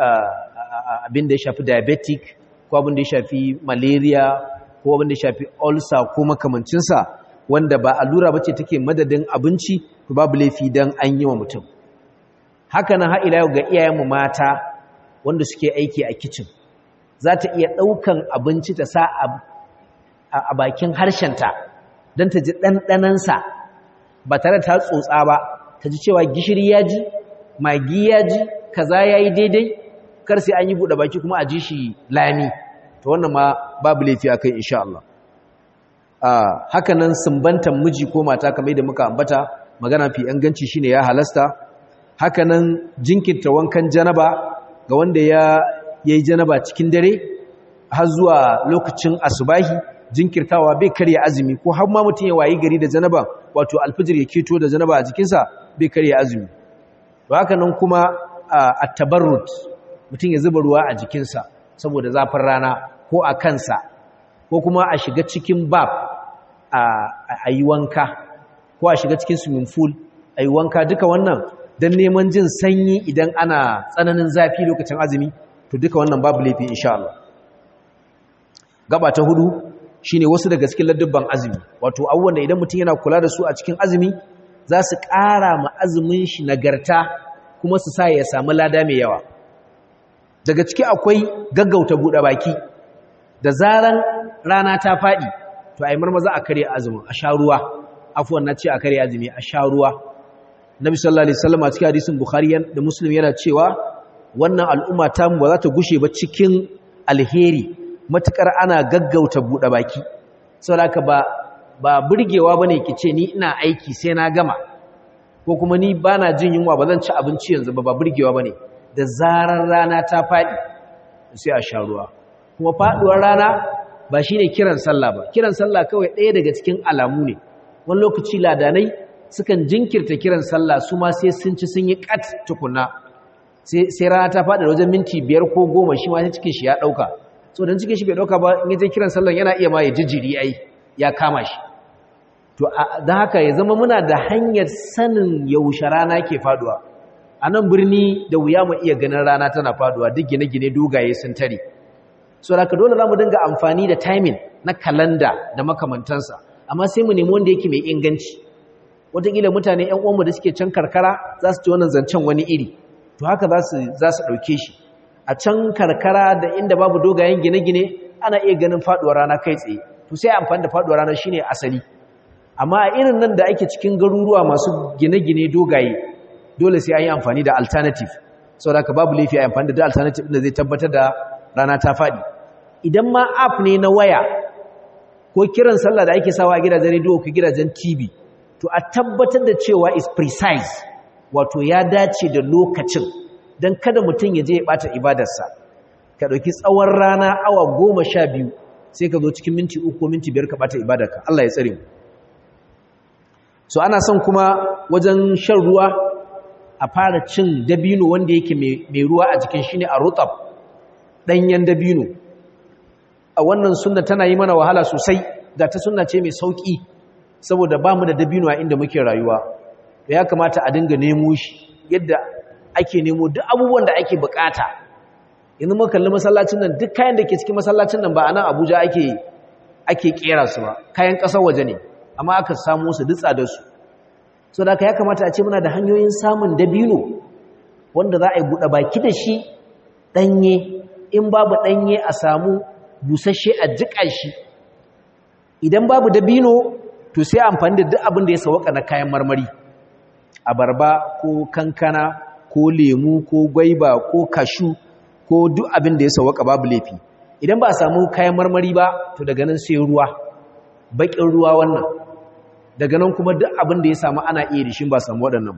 abin da ya shafi diabetic ko abin da ya shafi malaria ko abin da ya shafi ulcer ko makamancinsa wanda ba allura bace take madadin abinci to babu laifi dan an yi wa mutum haka nan har ila yau ga iyayenmu mata wanda suke aiki a kitchen za ta iya ɗaukan abinci ta sa a bakin harshenta don ta ji ɗanɗanansa ba tare ta tsotsa ba ta ji cewa gishiri ya ji magi ya ji kaza ya yi daidai kar sai an yi buɗe baki kuma a ji shi lami ta wannan ma babu laifi a kai insha Allah haka nan sumbantan miji ko mata kamar da muka ambata magana fi inganci shine ya halasta haka nan jinkirta wankan janaba ga wanda ya yayi janaba cikin dare har zuwa lokacin asubahi jinkirtawa bai karya azumi ko har ma mutum ya wayi gari da janaba wato alfijir ya keto da janaba a jikinsa bai karya azumi to haka nan kuma at-tabarrud mutum ya zuba ruwa a jikinsa saboda zafin rana ko a kansa ko kuma a shiga cikin bab a yi wanka ko a shiga cikin swimming pool a yi wanka duka wannan don neman jin sanyi idan ana tsananin zafi lokacin azumi to duka wannan babu laifi insha Allah gaba ta hudu shine wasu daga cikin ladubban azumi wato abubuwan da idan mutum yana kula da su a cikin azumi za su ƙara ma azumin shi nagarta kuma su sa ya samu lada mai yawa daga ciki akwai gaggauta buɗe baki da zaran rana ta faɗi to ai marmaza a kare azumin a sha ruwa afwan na ce a kare azumi a sha ruwa nabi sallallahu alaihi wasallam a cikin hadisin bukhari da muslim yana cewa wannan al'umma ta mu ba za ta gushe ba cikin alheri matukar ana gaggauta buɗe baki saboda ba ba burgewa bane kice ni ina aiki sai na gama ko kuma ni bana jin yunwa ba zan ci abinci yanzu ba ba burgewa bane da zarar rana ta faɗi sai a sha ruwa kuma faɗuwar rana ba shine kiran sallah ba kiran sallah kawai ɗaya daga cikin alamu ne wani lokaci ladanai sukan jinkirta kiran sallah su ma sai sun ci sun yi kat tukuna sai rana ta faɗi wajen minti biyar ko goma shi ma sai cikin shi ya ɗauka so dan cikin shi bai dauka ba in yaje kiran sallan yana iya ma ya jijiri ai ya kama shi to dan haka ya zama muna da hanyar sanin yaushe rana ke faduwa a nan birni da wuya mu iya ganin rana tana faduwa duk gine-gine dogaye sun tare so da dole za mu dinga amfani da timing na kalanda da makamantansa amma sai mu nemi wanda yake mai inganci wataƙila mutane 'yan uwanmu da suke can karkara za su ci wannan zancen wani iri to haka za su ɗauke shi a can karkara da inda babu dogayen gine-gine ana iya ganin faɗuwar rana kai tsaye to sai amfani da faɗuwar rana shine asali amma a irin nan da ake cikin garuruwa masu gine-gine dogaye dole sai an yi amfani da alternative saboda haka babu laifi a amfani da alternative da zai tabbatar da rana ta faɗi idan ma app ne na waya ko kiran sallah da ake sawa a gidajen rediyo ko gidajen tv to a tabbatar da cewa is precise wato ya dace da lokacin don kada mutum ya je ya bata ibadarsa ka ɗauki tsawon rana awa goma sha biyu sai ka zo cikin minti uku minti biyar ka bata ibadarka Allah ya tsare mu so ana son kuma wajen shan ruwa a fara cin dabino wanda yake mai ruwa a jikin shi ne a rutab ɗanyen dabino a wannan sunna tana yi mana wahala sosai ga ta sunna ce mai sauƙi saboda ba mu da dabino a inda muke rayuwa da ya kamata a dinga nemo shi yadda ake nemo duk abubuwan da ake bukata yanzu muka kalli masallacin nan duk kayan da ke cikin masallacin nan ba a nan abuja ake ake kera su ba kayan ƙasar waje ne amma aka samu su dutsa da su so da ya kamata a ce muna da hanyoyin samun dabino wanda za a yi buɗe baki da shi ɗanye in babu ɗanye a samu busasshe a jiƙa shi idan babu dabino to sai amfani da duk abin da ya sauka na kayan marmari abarba ko kankana ko lemu ko gwaiba ko kashu ko duk abin da ya sauka babu laifi idan ba a samu kayan marmari ba to daga nan sai ruwa baƙin ruwa wannan daga nan kuma duk abin da ya samu ana iya rishin ba samu waɗannan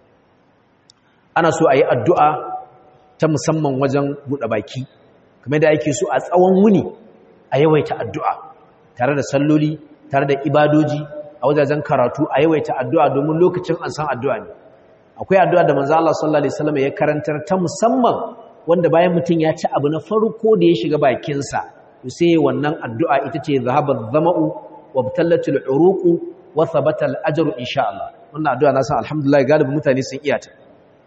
ana so a yi addu'a ta musamman wajen buɗe baki kamar da ake so a tsawon wuni a yawaita addu'a tare da salloli tare da ibadoji a wajajen karatu a yawaita addu'a domin lokacin an san addu'a ne akwai addu'a da manzo Allah sallallahu alaihi wasallam ya karantar ta musamman wanda bayan mutum ya ci abu na farko da ya shiga bakinsa to sai wannan addu'a ita ce zahabat zama'u wa batallatul uruqu wa thabata al ajru insha Allah wannan addu'a na san alhamdulillah galibin mutane sun iya ta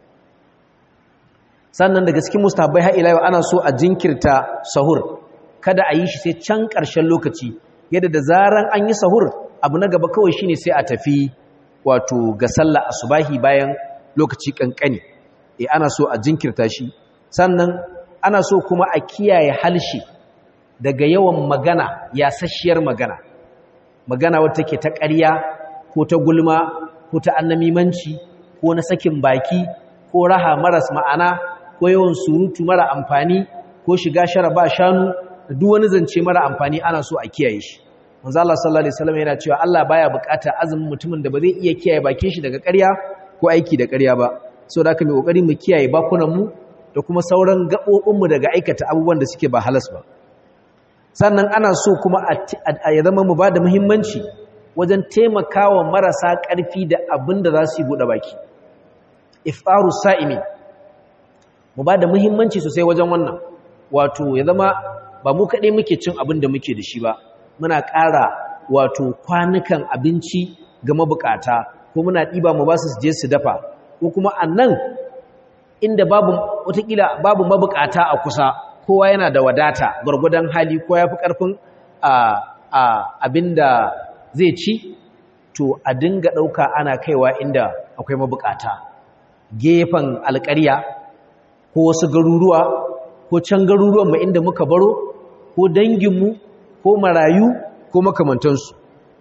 sannan daga cikin mustahabbai har ila yau ana so a jinkirta sahur kada a yi shi sai can ƙarshen lokaci yadda da zaran an yi sahur abu na gaba kawai shine sai a tafi wato ga sallah asubahi bayan lokaci kankani eh ana so a jinkirta shi sannan ana so kuma a kiyaye halshi daga yawan magana yasasshiyar magana magana wata take ta ƙarya ko ta gulma ko ta annamimanci ko na sakin baki ko raha maras ma'ana ko yawan surutu mara amfani ko shiga shara ba shanu da duk wani zance mara amfani ana so a kiyaye shi manzo Allah sallallahu alaihi wasallam yana cewa Allah baya bukata azumin mutumin da ba zai iya kiyaye bakin shi daga ƙarya ko aiki da ƙarya ba saboda haka mai kokari mu kiyaye bakunan mu da kuma sauran gabobin mu daga aikata abubuwan da suke ba halas ba sannan ana so kuma a ya zama mu bada muhimmanci wajen taimakawa marasa ƙarfi da abin da za su yi buɗe baki iftaru sa'imi mu bada muhimmanci sosai wajen wannan wato ya zama ba mu kaɗai muke cin abin da muke da shi ba muna ƙara wato kwanukan abinci ga mabukata ko muna ɗiba mu ba su je su dafa ko kuma a nan inda babu watakila babu mabukata a kusa kowa yana da wadata gwargwadon hali ko ya fi ƙarfin abin da zai ci to a dinga ɗauka ana kaiwa inda akwai mabukata gefen alƙarya ko wasu garuruwa ko can garuruwanmu inda muka baro ko danginmu ko marayu ko makamantansu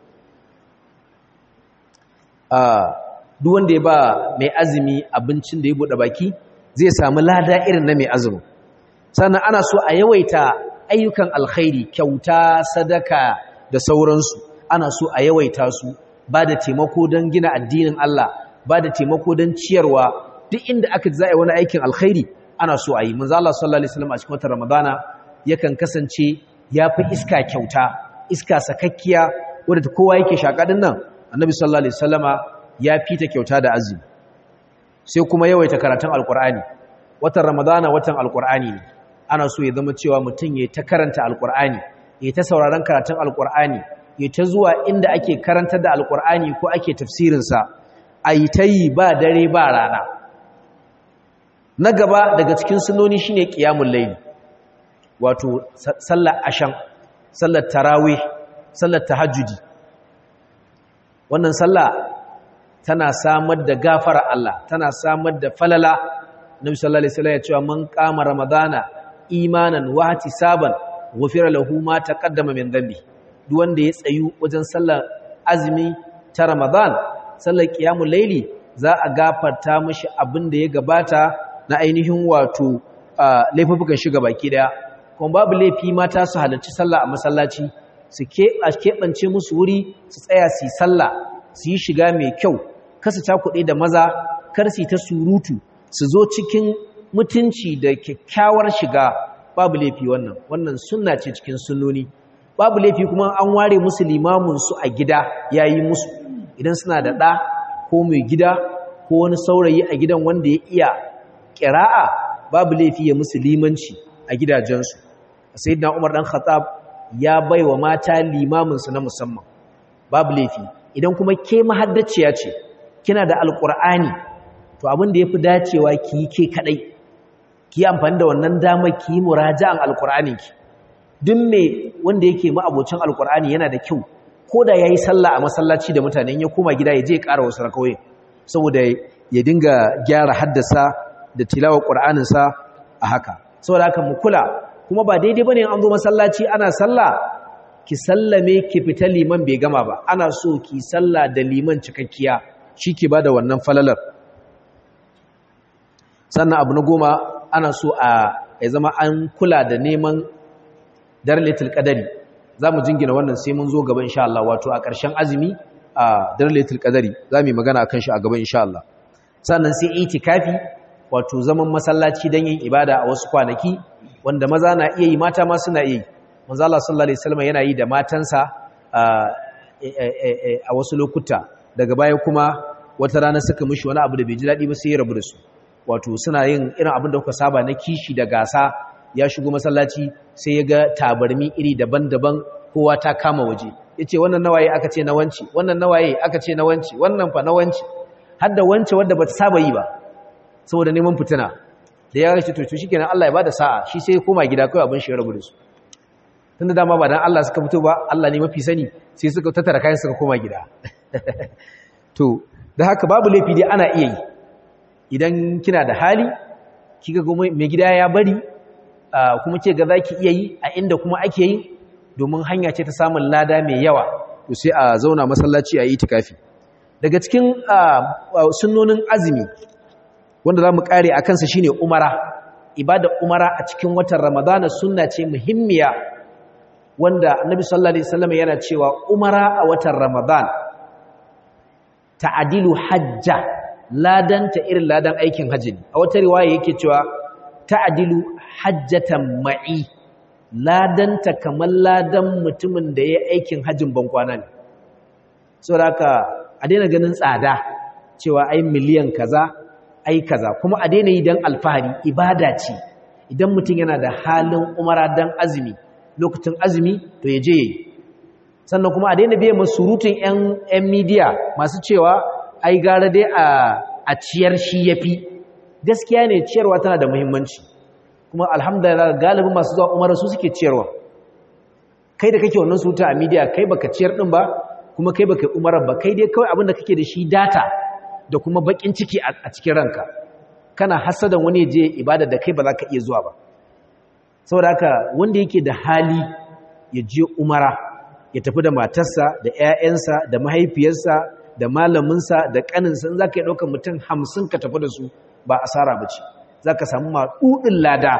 duk wanda ya ba mai azumi abincin da ya buɗe baki zai samu lada irin na mai azumi sannan ana so a yawaita ayyukan alkhairi kyauta sadaka da sauransu ana so a yawaita su ba da taimako don gina addinin Allah ba da taimako don ciyarwa duk inda aka za a yi wani aikin alkhairi ana so a yi manzo Allah sallallahu alaihi wasallam a cikin watan Ramadana yakan kasance ya fi iska kyauta iska sakakkiya wadda kowa yake shaka din nan annabi sallallahu alaihi wasallama ya fita kyauta da azumi sai kuma yawaita karatun alkur'ani watan ramadana watan alkur'ani ne ana so ya zama cewa mutum ya ta karanta alkur'ani ya ta sauraron karatun alkur'ani ya ta zuwa inda ake karantar da alkur'ani ko ake tafsirinsa a yi ta yi ba dare ba rana na gaba daga cikin sunoni shine qiyamul layl wato sallar ashan sallar tarawih sallar tahajjudi wannan sallah tana samar da gafara Allah tana samar da falala nabi sallallahu alaihi wasallam ya ce man qama ramadana imanan wa ihtisaban ghufira lahu ma taqaddama min dhanbi duk wanda ya tsayu wajen sallar azumi ta ramadan sallar qiyamul layli za a gafarta mishi abin da ya gabata na ainihin wato laifukan shiga baki daya kuma babu laifi mata su halarci sallah a masallaci su keɓance musu wuri su tsaya su yi sallah su yi shiga mai kyau kasa cakuɗe da maza kar su ta surutu su zo cikin mutunci da kyakkyawar shiga babu laifi wannan wannan sunna ce cikin sunnoni babu laifi kuma an ware musu limamin su a gida yayi musu idan suna da ɗa ko mai gida ko wani saurayi a gidan wanda ya iya ƙira'a babu laifi ya musu limanci a gidajensu sayyidina Umar dan Khattab ya baiwa mata limamin su na musamman babu laifi idan kuma ke mahaddaciya ce kina da alqur'ani to abin da yafi dacewa ki yi ke kadai ki yi amfani da wannan damar ki yi muraja'an alqur'anin ki duk me wanda yake ma'abocin alqur'ani yana da kyau ko da yayi sallah a masallaci da mutane ya koma gida ya je ya ƙara wasu rakawoyi saboda ya dinga gyara haddasa da tilawar ƙur'aninsa a haka saboda haka mu kula kuma ba daidai bane an zo masallaci ana sallah ki sallame ki fita liman bai gama ba ana so ki sallah da liman cikakkiya shi ke bada wannan falalar sannan abu na goma ana so a ya zama an kula da neman darlatul qadari za mu jingina wannan sai mun zo gaba insha Allah wato a ƙarshen azumi a darlatul qadari za mu yi magana akan shi a gaba insha Allah sannan sai itikafi wato zaman masallaci don yin ibada a wasu kwanaki wanda maza na iya yi mata ma suna iya yi manzo Allah sallallahu alaihi wasallam yana yi da matansa a wasu lokuta daga baya kuma wata rana suka mishi wani abu da bai ji daɗi ba sai ya rabu da su wato suna yin irin abin da kuka saba na kishi da gasa ya shigo masallaci sai ya ga tabarmi iri daban-daban kowa ta kama waje yace wannan nawaye aka ce na wanci wannan nawaye aka ce na wanci wannan fa na wanci har da wance wadda bata saba yi ba saboda neman fitina da ya rashi to shikenan Allah ya bada sa'a shi sai ya koma gida kai abin shi ya rabu da su tunda dama ba dan Allah suka fito ba Allah ne mafi sani sai suka tattara kayan suka koma gida to da haka babu laifi dai ana iya yi idan kina da hali kika ga mai gida ya bari kuma ke ga zaki iya yi a inda kuma ake yi domin hanya ce ta samun lada mai yawa to sai a zauna masallaci a yi tikafi daga cikin sunnonin azumi wanda za mu kare a kansa shine umara ibada umara a cikin watan ramadana sunna ce muhimmiya wanda annabi sallallahu alaihi wasallam yana cewa umara a watan ramadan ta'dilu hajja ladanta irin ladan aikin haji a wata riwaya yake cewa ta'dilu hajjatan ma'i ladanta kamar ladan mutumin da ya aikin hajjin bankwana ne saboda haka a daina ganin tsada cewa ai miliyan kaza ai kaza kuma a daina yi don alfahari ibada ce idan mutum yana da halin umara don azumi lokacin azumi to ya je yi sannan kuma a daina biya masu surutun 'yan midiya masu cewa ai gara dai a ciyar shi ya fi gaskiya ne ciyarwa tana da muhimmanci kuma alhamdulillah galibin masu zuwa umara su suke ciyarwa kai da kake wannan surutu a midiya kai baka ciyar din ba kuma kai baka umarar ba kai dai kawai abin da kake da shi data da kuma bakin ciki a cikin ranka kana hasadan wani je ibada da kai ba za ka iya zuwa ba saboda haka wanda yake da hali ya je umara ya tafi da matarsa da 'ya'yansa da mahaifiyarsa da malaminsa da ƙaninsa in za ka yi ɗaukar mutum hamsin ka tafi da su ba asara ba ce za ka samu maɗuɗin lada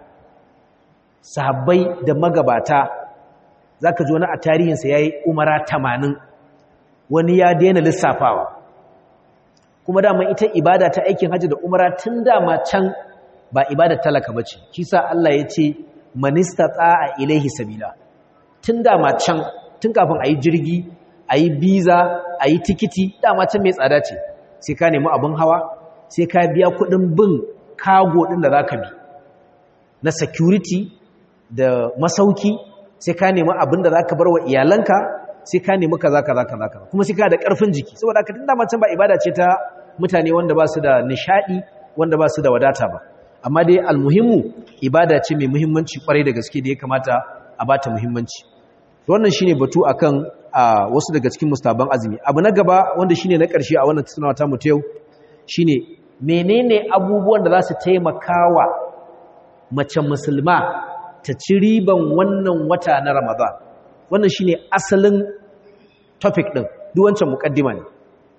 sahabbai da magabata za ka ji wani a tarihinsa ya yi umara tamanin wani ya daina lissafawa kuma dama ita ibada ta aikin hajji da umara tun dama can ba ibada talaka ba ce kisa Allah ya ce manista tsa'a ilaihi sabila tun dama can tun kafin a yi jirgi a yi biza a yi tikiti dama can mai tsada ce sai ka nemi abin hawa sai ka biya kudin bin kago ɗin da za ka bi na security da masauki sai ka nemi abin da za ka bar wa iyalanka sai ka nemi kaza kaza kaza kaza kuma sai ka da ƙarfin jiki saboda haka tun dama can ba ibada ce ta mutane wanda ba su da nishaɗi wanda ba su da wadata ba amma dai almuhimmu ibada ce mai muhimmanci kwarai da gaske da ya kamata a bata muhimmanci wannan shine batu akan wasu daga cikin mustaban azumi abu na gaba wanda shine na ƙarshe a wannan tattaunawa ta mu ta yau shine menene abubuwan da za su taimakawa mace musulma ta ci riban wannan wata na Ramadan wannan shine asalin topic din duk wancan mukaddima ne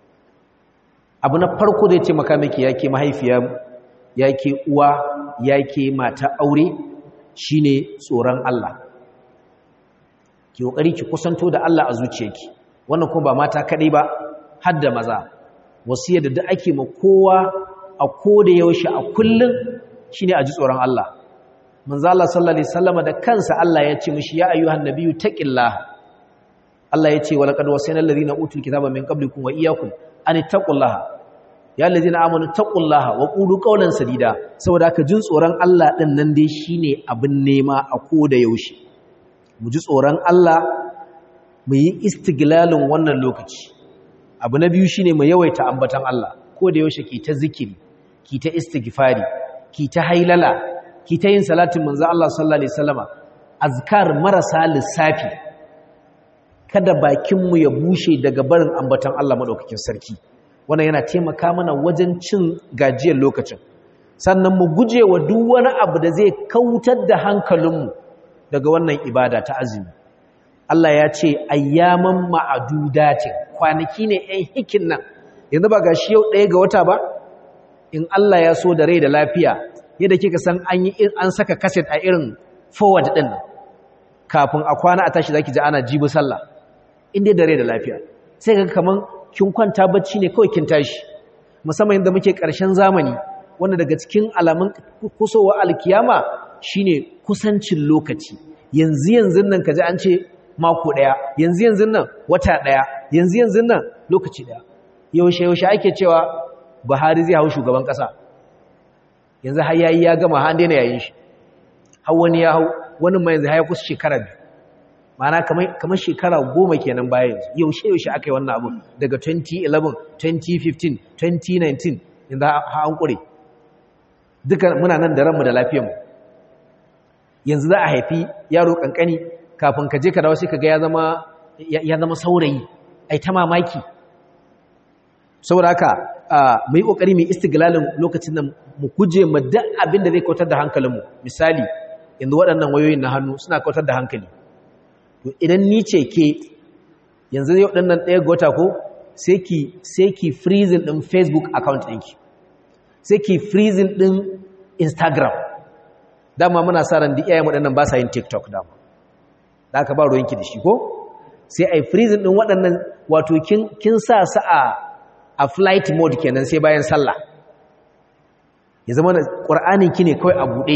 abu na farko da ya taimaka miki yake mahaifiya yake uwa yake mata aure shine tsoron Allah ki kokari ki kusanto da Allah a zuciyarki wannan kuma ba mata kadai ba har da maza wasiyar da duk ake ma kowa a koda yaushe a kullun shine a ji tsoron Allah manzo Allah sallallahu alaihi wasallam da kansa Allah ya ce mishi ya ayyuhan nabiyyu taqillaha Allah ya ce walaqad wasayna alladhina utul kitaba min qablikum wa iyyakum an taqullaha ya allazina amanu taqullaha wa qulu qawlan sadida saboda haka jin tsoron Allah din nan dai shine abin nema a koda yaushe mu ji tsoron Allah mu yi istiglalin wannan lokaci abu na biyu shine mu yawaita ambatan Allah koda yaushe ki ta zikiri ki ta istighfari ki ta hailala ki ta yin salatin manzo Allah sallallahu alaihi wasallama azkar marasa lissafi kada bakinmu ya bushe daga barin ambatan Allah madaukakin sarki wannan yana taimaka mana wajen cin gajiyar lokacin sannan mu guje wa duk wani abu da zai kautar da hankalinmu daga wannan ibada ta azumi Allah ya ce ayyaman ma'adudatin kwanaki ne ɗan hikin nan yanzu ba gashi yau ɗaya ga wata ba in Allah ya so da rai da lafiya yadda kika san an yi an saka kaset a irin forward din kafin a kwana a tashi zaki ji ana jibi sallah inda da rai da lafiya sai kaga kaman kin kwanta bacci ne kawai kin tashi musamman yadda muke ƙarshen zamani wanda daga cikin alamun kusowa alkiyama shine kusancin lokaci yanzu yanzu nan kaji an ce mako daya yanzu yanzu nan wata daya yanzu yanzu nan lokaci daya yaushe yaushe ake cewa Buhari zai hau shugaban kasa yanzu har yayi ya gama har daina yayin shi har wani ya hau wani mai yanzu har ya kusa shekara biyu ma'ana kamar kamar shekara goma kenan baya yanzu yaushe yaushe aka yi wannan abu daga 2011 2015 2019 yanzu har an kure duka muna nan da ranmu da lafiyarmu yanzu za a haifi yaro kankani kafin ka je ka dawo sai ka ga ya zama ya zama saurayi ai ta mamaki saboda haka mu yi kokari mu istiglalin lokacin nan mu guje mu duk abin da zai kautar da hankalinmu misali yanzu waɗannan wayoyin na hannu suna kautar da hankali to idan ni ce ke yanzu yau ɗannan ɗaya ga wata ko sai ki sai ki freezing ɗin facebook account ɗinki sai ki freezing ɗin instagram dama muna sa ran duk iyayen waɗannan ba sa yin tiktok dama da aka ba ruwanki da shi ko sai a yi freezing ɗin waɗannan wato kin sa su a a flight mode kenan sai bayan sallah ya zama da ƙwar'anin ki ne kawai a buɗe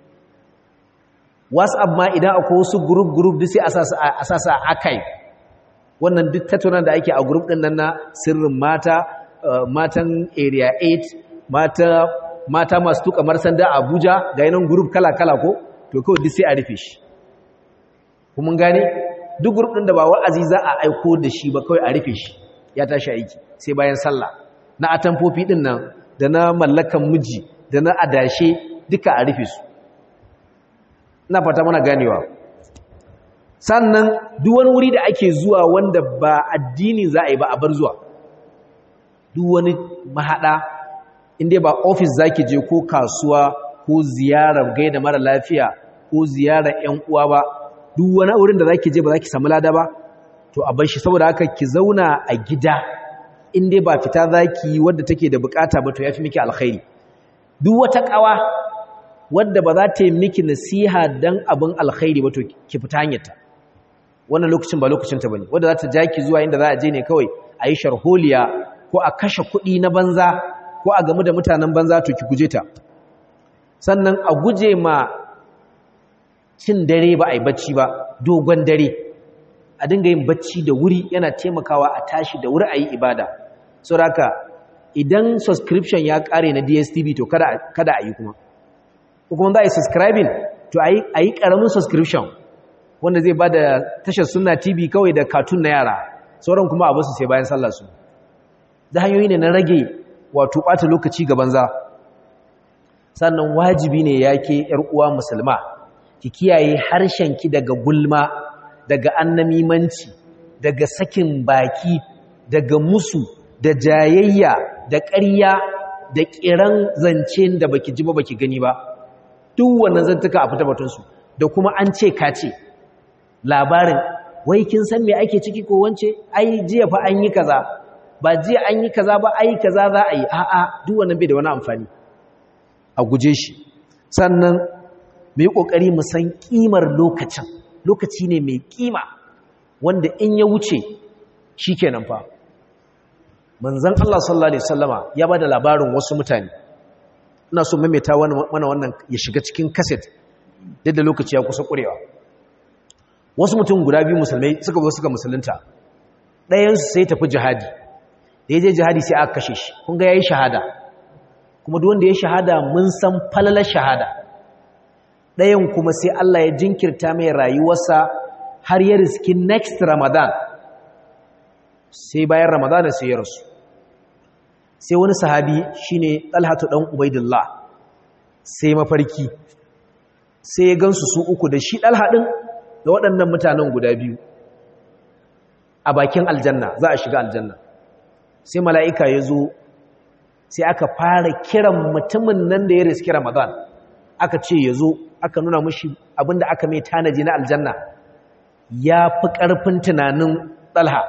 whatsapp ma idan akwai wasu group group duk sai a sa su a archive wannan duk tattaunan da ake a group ɗin nan na sirrin mata matan area 8 mata mata masu tuka marsanda a Abuja ga yanan group kala-kala ko to kawai duk sai a rufe shi kuma gane duk group din da ba wa'azi za a aiko da shi ba kawai a rufe shi ya tashi aiki sai bayan sallah na atamfofi din nan da na mallakan miji da na adashe duka a rufe su ina fata mana ganewa sannan duk wani wuri da ake zuwa wanda ba addini za a yi ba a bar zuwa duk wani mahada inda ba ofis zaki je ko kasuwa ko ziyarar gaida mara lafiya ko ziyarar ƴan uwa ba duk wani wurin da zaki je ba zaki samu lada ba to a bar shi saboda haka ki zauna a gida inda ba fita zaki wadda take da bukata ba to yafi miki alkhairi duk wata kawa wadda ba za ta yi miki nasiha dan abin alkhairi ba to ki fita hanyarta wannan lokacin ba lokacin ta bane wadda za ta ja ki zuwa inda za a je ne kawai a yi sharholiya ko a kashe kuɗi na banza ko a gamu da mutanen banza to ki guje ta sannan a guje ma cin dare ba a yi bacci ba dogon dare a dinga yin bacci da wuri yana taimakawa a tashi da wuri a yi ibada saboda idan subscription ya kare na DSTV to kada a yi kuma ko kuma za a yi subscribing to a yi ƙaramin subscription wanda zai ba da tashar suna tv kawai da cartoon na yara sauran kuma abu su sai bayan sallah su da hanyoyi ne na rage wato ɓata lokaci ga banza sannan wajibi ne ya ke uwa musulma ki kiyaye harshenki daga gulma daga annamimanci daga sakin baki daga musu da jayayya da ƙarya da ƙiran zance da baki ji ba baki gani ba duk wannan zantuka a fita batunsu da kuma an ce ka ce labarin wai kin san me ake ciki ko wance ai jiya fa an yi kaza ba jiya an yi kaza ba ai kaza za a yi a'a duk wannan bai da wani amfani a guje shi sannan mu yi kokari mu san kimar lokacin lokaci ne mai kima wanda in ya wuce shikenan fa manzon Allah sallallahu alaihi wasallama ya bada labarin wasu mutane ina so maimaita mana wannan ya shiga cikin kaset yadda lokaci ya kusa kurewa wasu mutum guda biyu musulmai suka zo suka musulunta ɗayansu sai tafi jihadi da ya je jihadi sai aka kashe shi kun ga ya yi shahada kuma duk wanda ya shahada mun san falalar shahada ɗayan kuma sai Allah ya jinkirta mai rayuwarsa har ya riski next ramadan sai bayan ramadan sai ya rasu sai wani sahabi shine talhatu dan ubaidillah sai mafarki sai ya gansu su uku da shi dalha din da waɗannan mutanen guda biyu a bakin aljanna za a shiga aljanna sai mala'ika ya zo sai aka fara kiran mutumin nan da ya riski ramadan aka ce ya zo aka nuna mashi abinda aka mai tanaji na aljanna ya fi ƙarfin tunanin ɗalha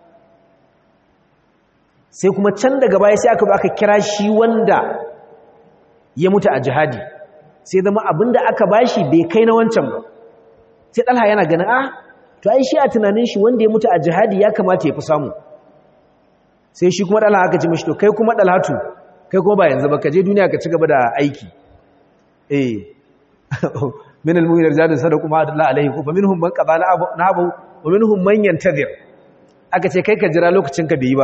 sai kuma can daga baya sai aka aka kira shi wanda ya mutu a jihadi sai zama abinda aka bashi bai kai na wancan ba sai ɗalha yana ganin ah to ai shi a tunanin shi wanda ya mutu a jihadi ya kamata ya fi samu sai shi kuma ɗalha aka ci mashi to kai kuma ɗalhatu kai kuma ba yanzu ba ka je duniya ka ci gaba da aiki eh min al-mu'min rijalun sadaqu ma adalla alayhi fa minhum man qada nahabu wa minhum man yantazir aka ce kai ka jira lokacin ka bai ba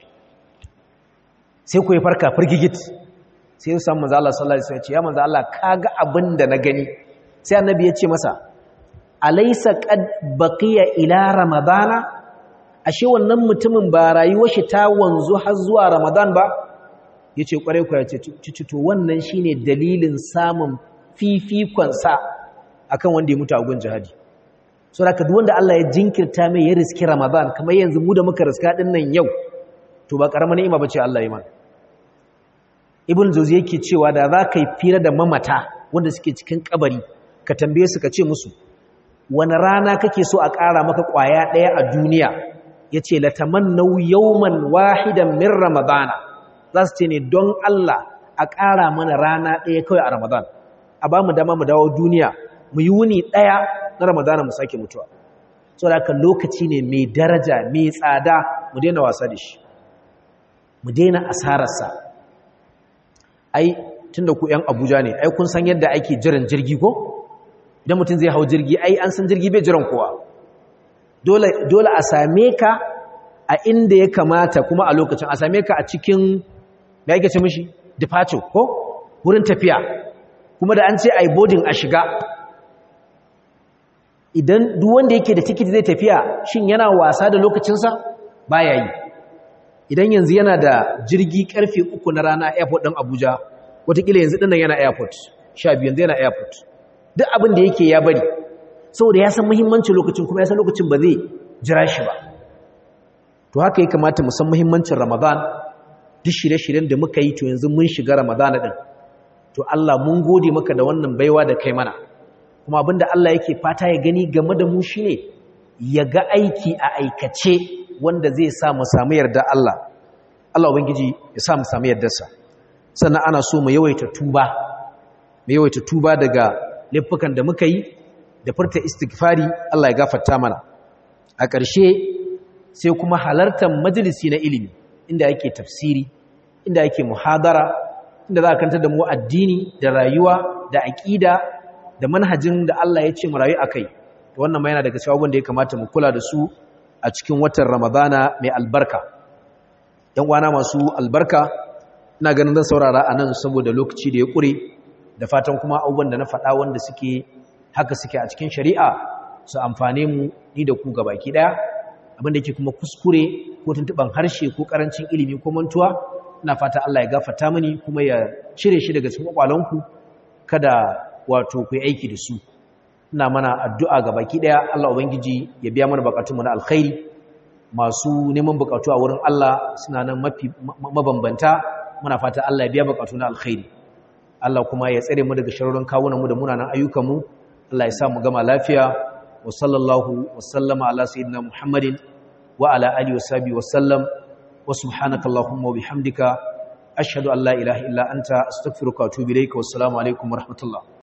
sai ku yi farka firgigit sai ya samu manzo Allah sallallahu alaihi wasallam ya ce ya manzo Allah kaga abin da na gani sai annabi ya ce masa alaysa qad baqiya ila ramadana ashe wannan mutumin ba rayuwar shi ta wanzu har zuwa ramadan ba yace kware ku ya ce to wannan shine dalilin samun fifikon sa akan wanda ya mutu a gun jihadi so da duk wanda Allah ya jinkirta mai ya riski ramadan kamar yanzu mu da muka riska din nan yau to ba karamar ni'ima bace Allah ya mana ibn jauzi yake cewa da za ka yi fira da mamata wanda suke cikin kabari ka tambaye su ka ce musu wani rana kake so a ƙara maka ƙwaya ɗaya a duniya ya ce latamannau yauman wahidan min ramadana za su ce ne don Allah a ƙara mana rana ɗaya kawai a ramadan a ba mu dama mu dawo duniya mu yi wuni ɗaya na ramadana mu sake mutuwa so da haka lokaci ne mai daraja mai tsada mu daina wasa da shi mu daina asararsa ai tunda ku yan Abuja ne ai kun san yadda ake jiran jirgi ko idan mutum zai hau jirgi ai an san jirgi bai jiran kowa dole dole a same ka a inda ya kamata kuma a lokacin a same ka a cikin me yake ce mishi departure ko wurin tafiya kuma da an ce ai boarding a shiga idan duk wanda yake da tikiti zai tafiya shin yana wasa da lokacinsa baya yi idan yanzu yana da jirgi karfe uku na rana airport ɗin abuja watakila yanzu ɗinnan yana airport sha biyu yanzu yana airport duk abin da yake ya bari saboda ya san muhimmancin lokacin kuma ya san lokacin ba zai jira shi ba to haka ya kamata mu san muhimmancin ramadan duk shirye-shiryen da muka yi to yanzu mun shiga ramadan ɗin to allah mun gode maka da wannan baiwa da kai mana kuma abinda allah yake fata ya gani game da mu shine ya ga aiki a aikace wanda zai sa mu samu yarda Allah Allah ubangiji ya sa mu samu yardarsa sannan ana so mu yawaita tuba mu yawaita tuba daga laifukan da muka yi da furta istighfari Allah ya gafarta mana a ƙarshe sai kuma halartar majalisi na ilimi inda yake tafsiri inda yake muhadara inda za a kantar da mu addini da rayuwa da aƙida da manhajin da Allah ya ce mu rayu akai wannan ma yana daga cikin abubuwan da ya kamata mu kula da su a cikin watan ramadana mai albarka ‘yan wana masu albarka ina ganin zan saurara a nan saboda lokaci da ya ƙure da fatan kuma abubuwan da na faɗa wanda suke haka suke a cikin shari'a su amfane mu ni da ku gabaki ɗaya abin da yake kuma kuskure ko tuntuɓan harshe ko ƙarancin ilimi ko mantuwa ina fata Allah ya gafarta mini kuma ya cire shi daga cikin kwakwalonku kada wato ku yi aiki da su ina mana addu'a ga baki daya Allah ubangiji ya biya mana bukatunmu na alkhairi masu neman bukatu a wurin Allah suna nan mafi mabambanta muna fata Allah ya biya bukatu na alkhairi Allah kuma ya tsare mu daga sharorin kawunanmu da munanan ayyukanmu Allah ya sa mu gama lafiya wa sallallahu wa sallama ala sayyidina Muhammadin wa ala alihi wa sahbihi wa sallam wa subhanaka allahumma wa bihamdika ashhadu an la ilaha illa anta astaghfiruka wa atubu ilayka wassalamu alaikum wa rahmatullah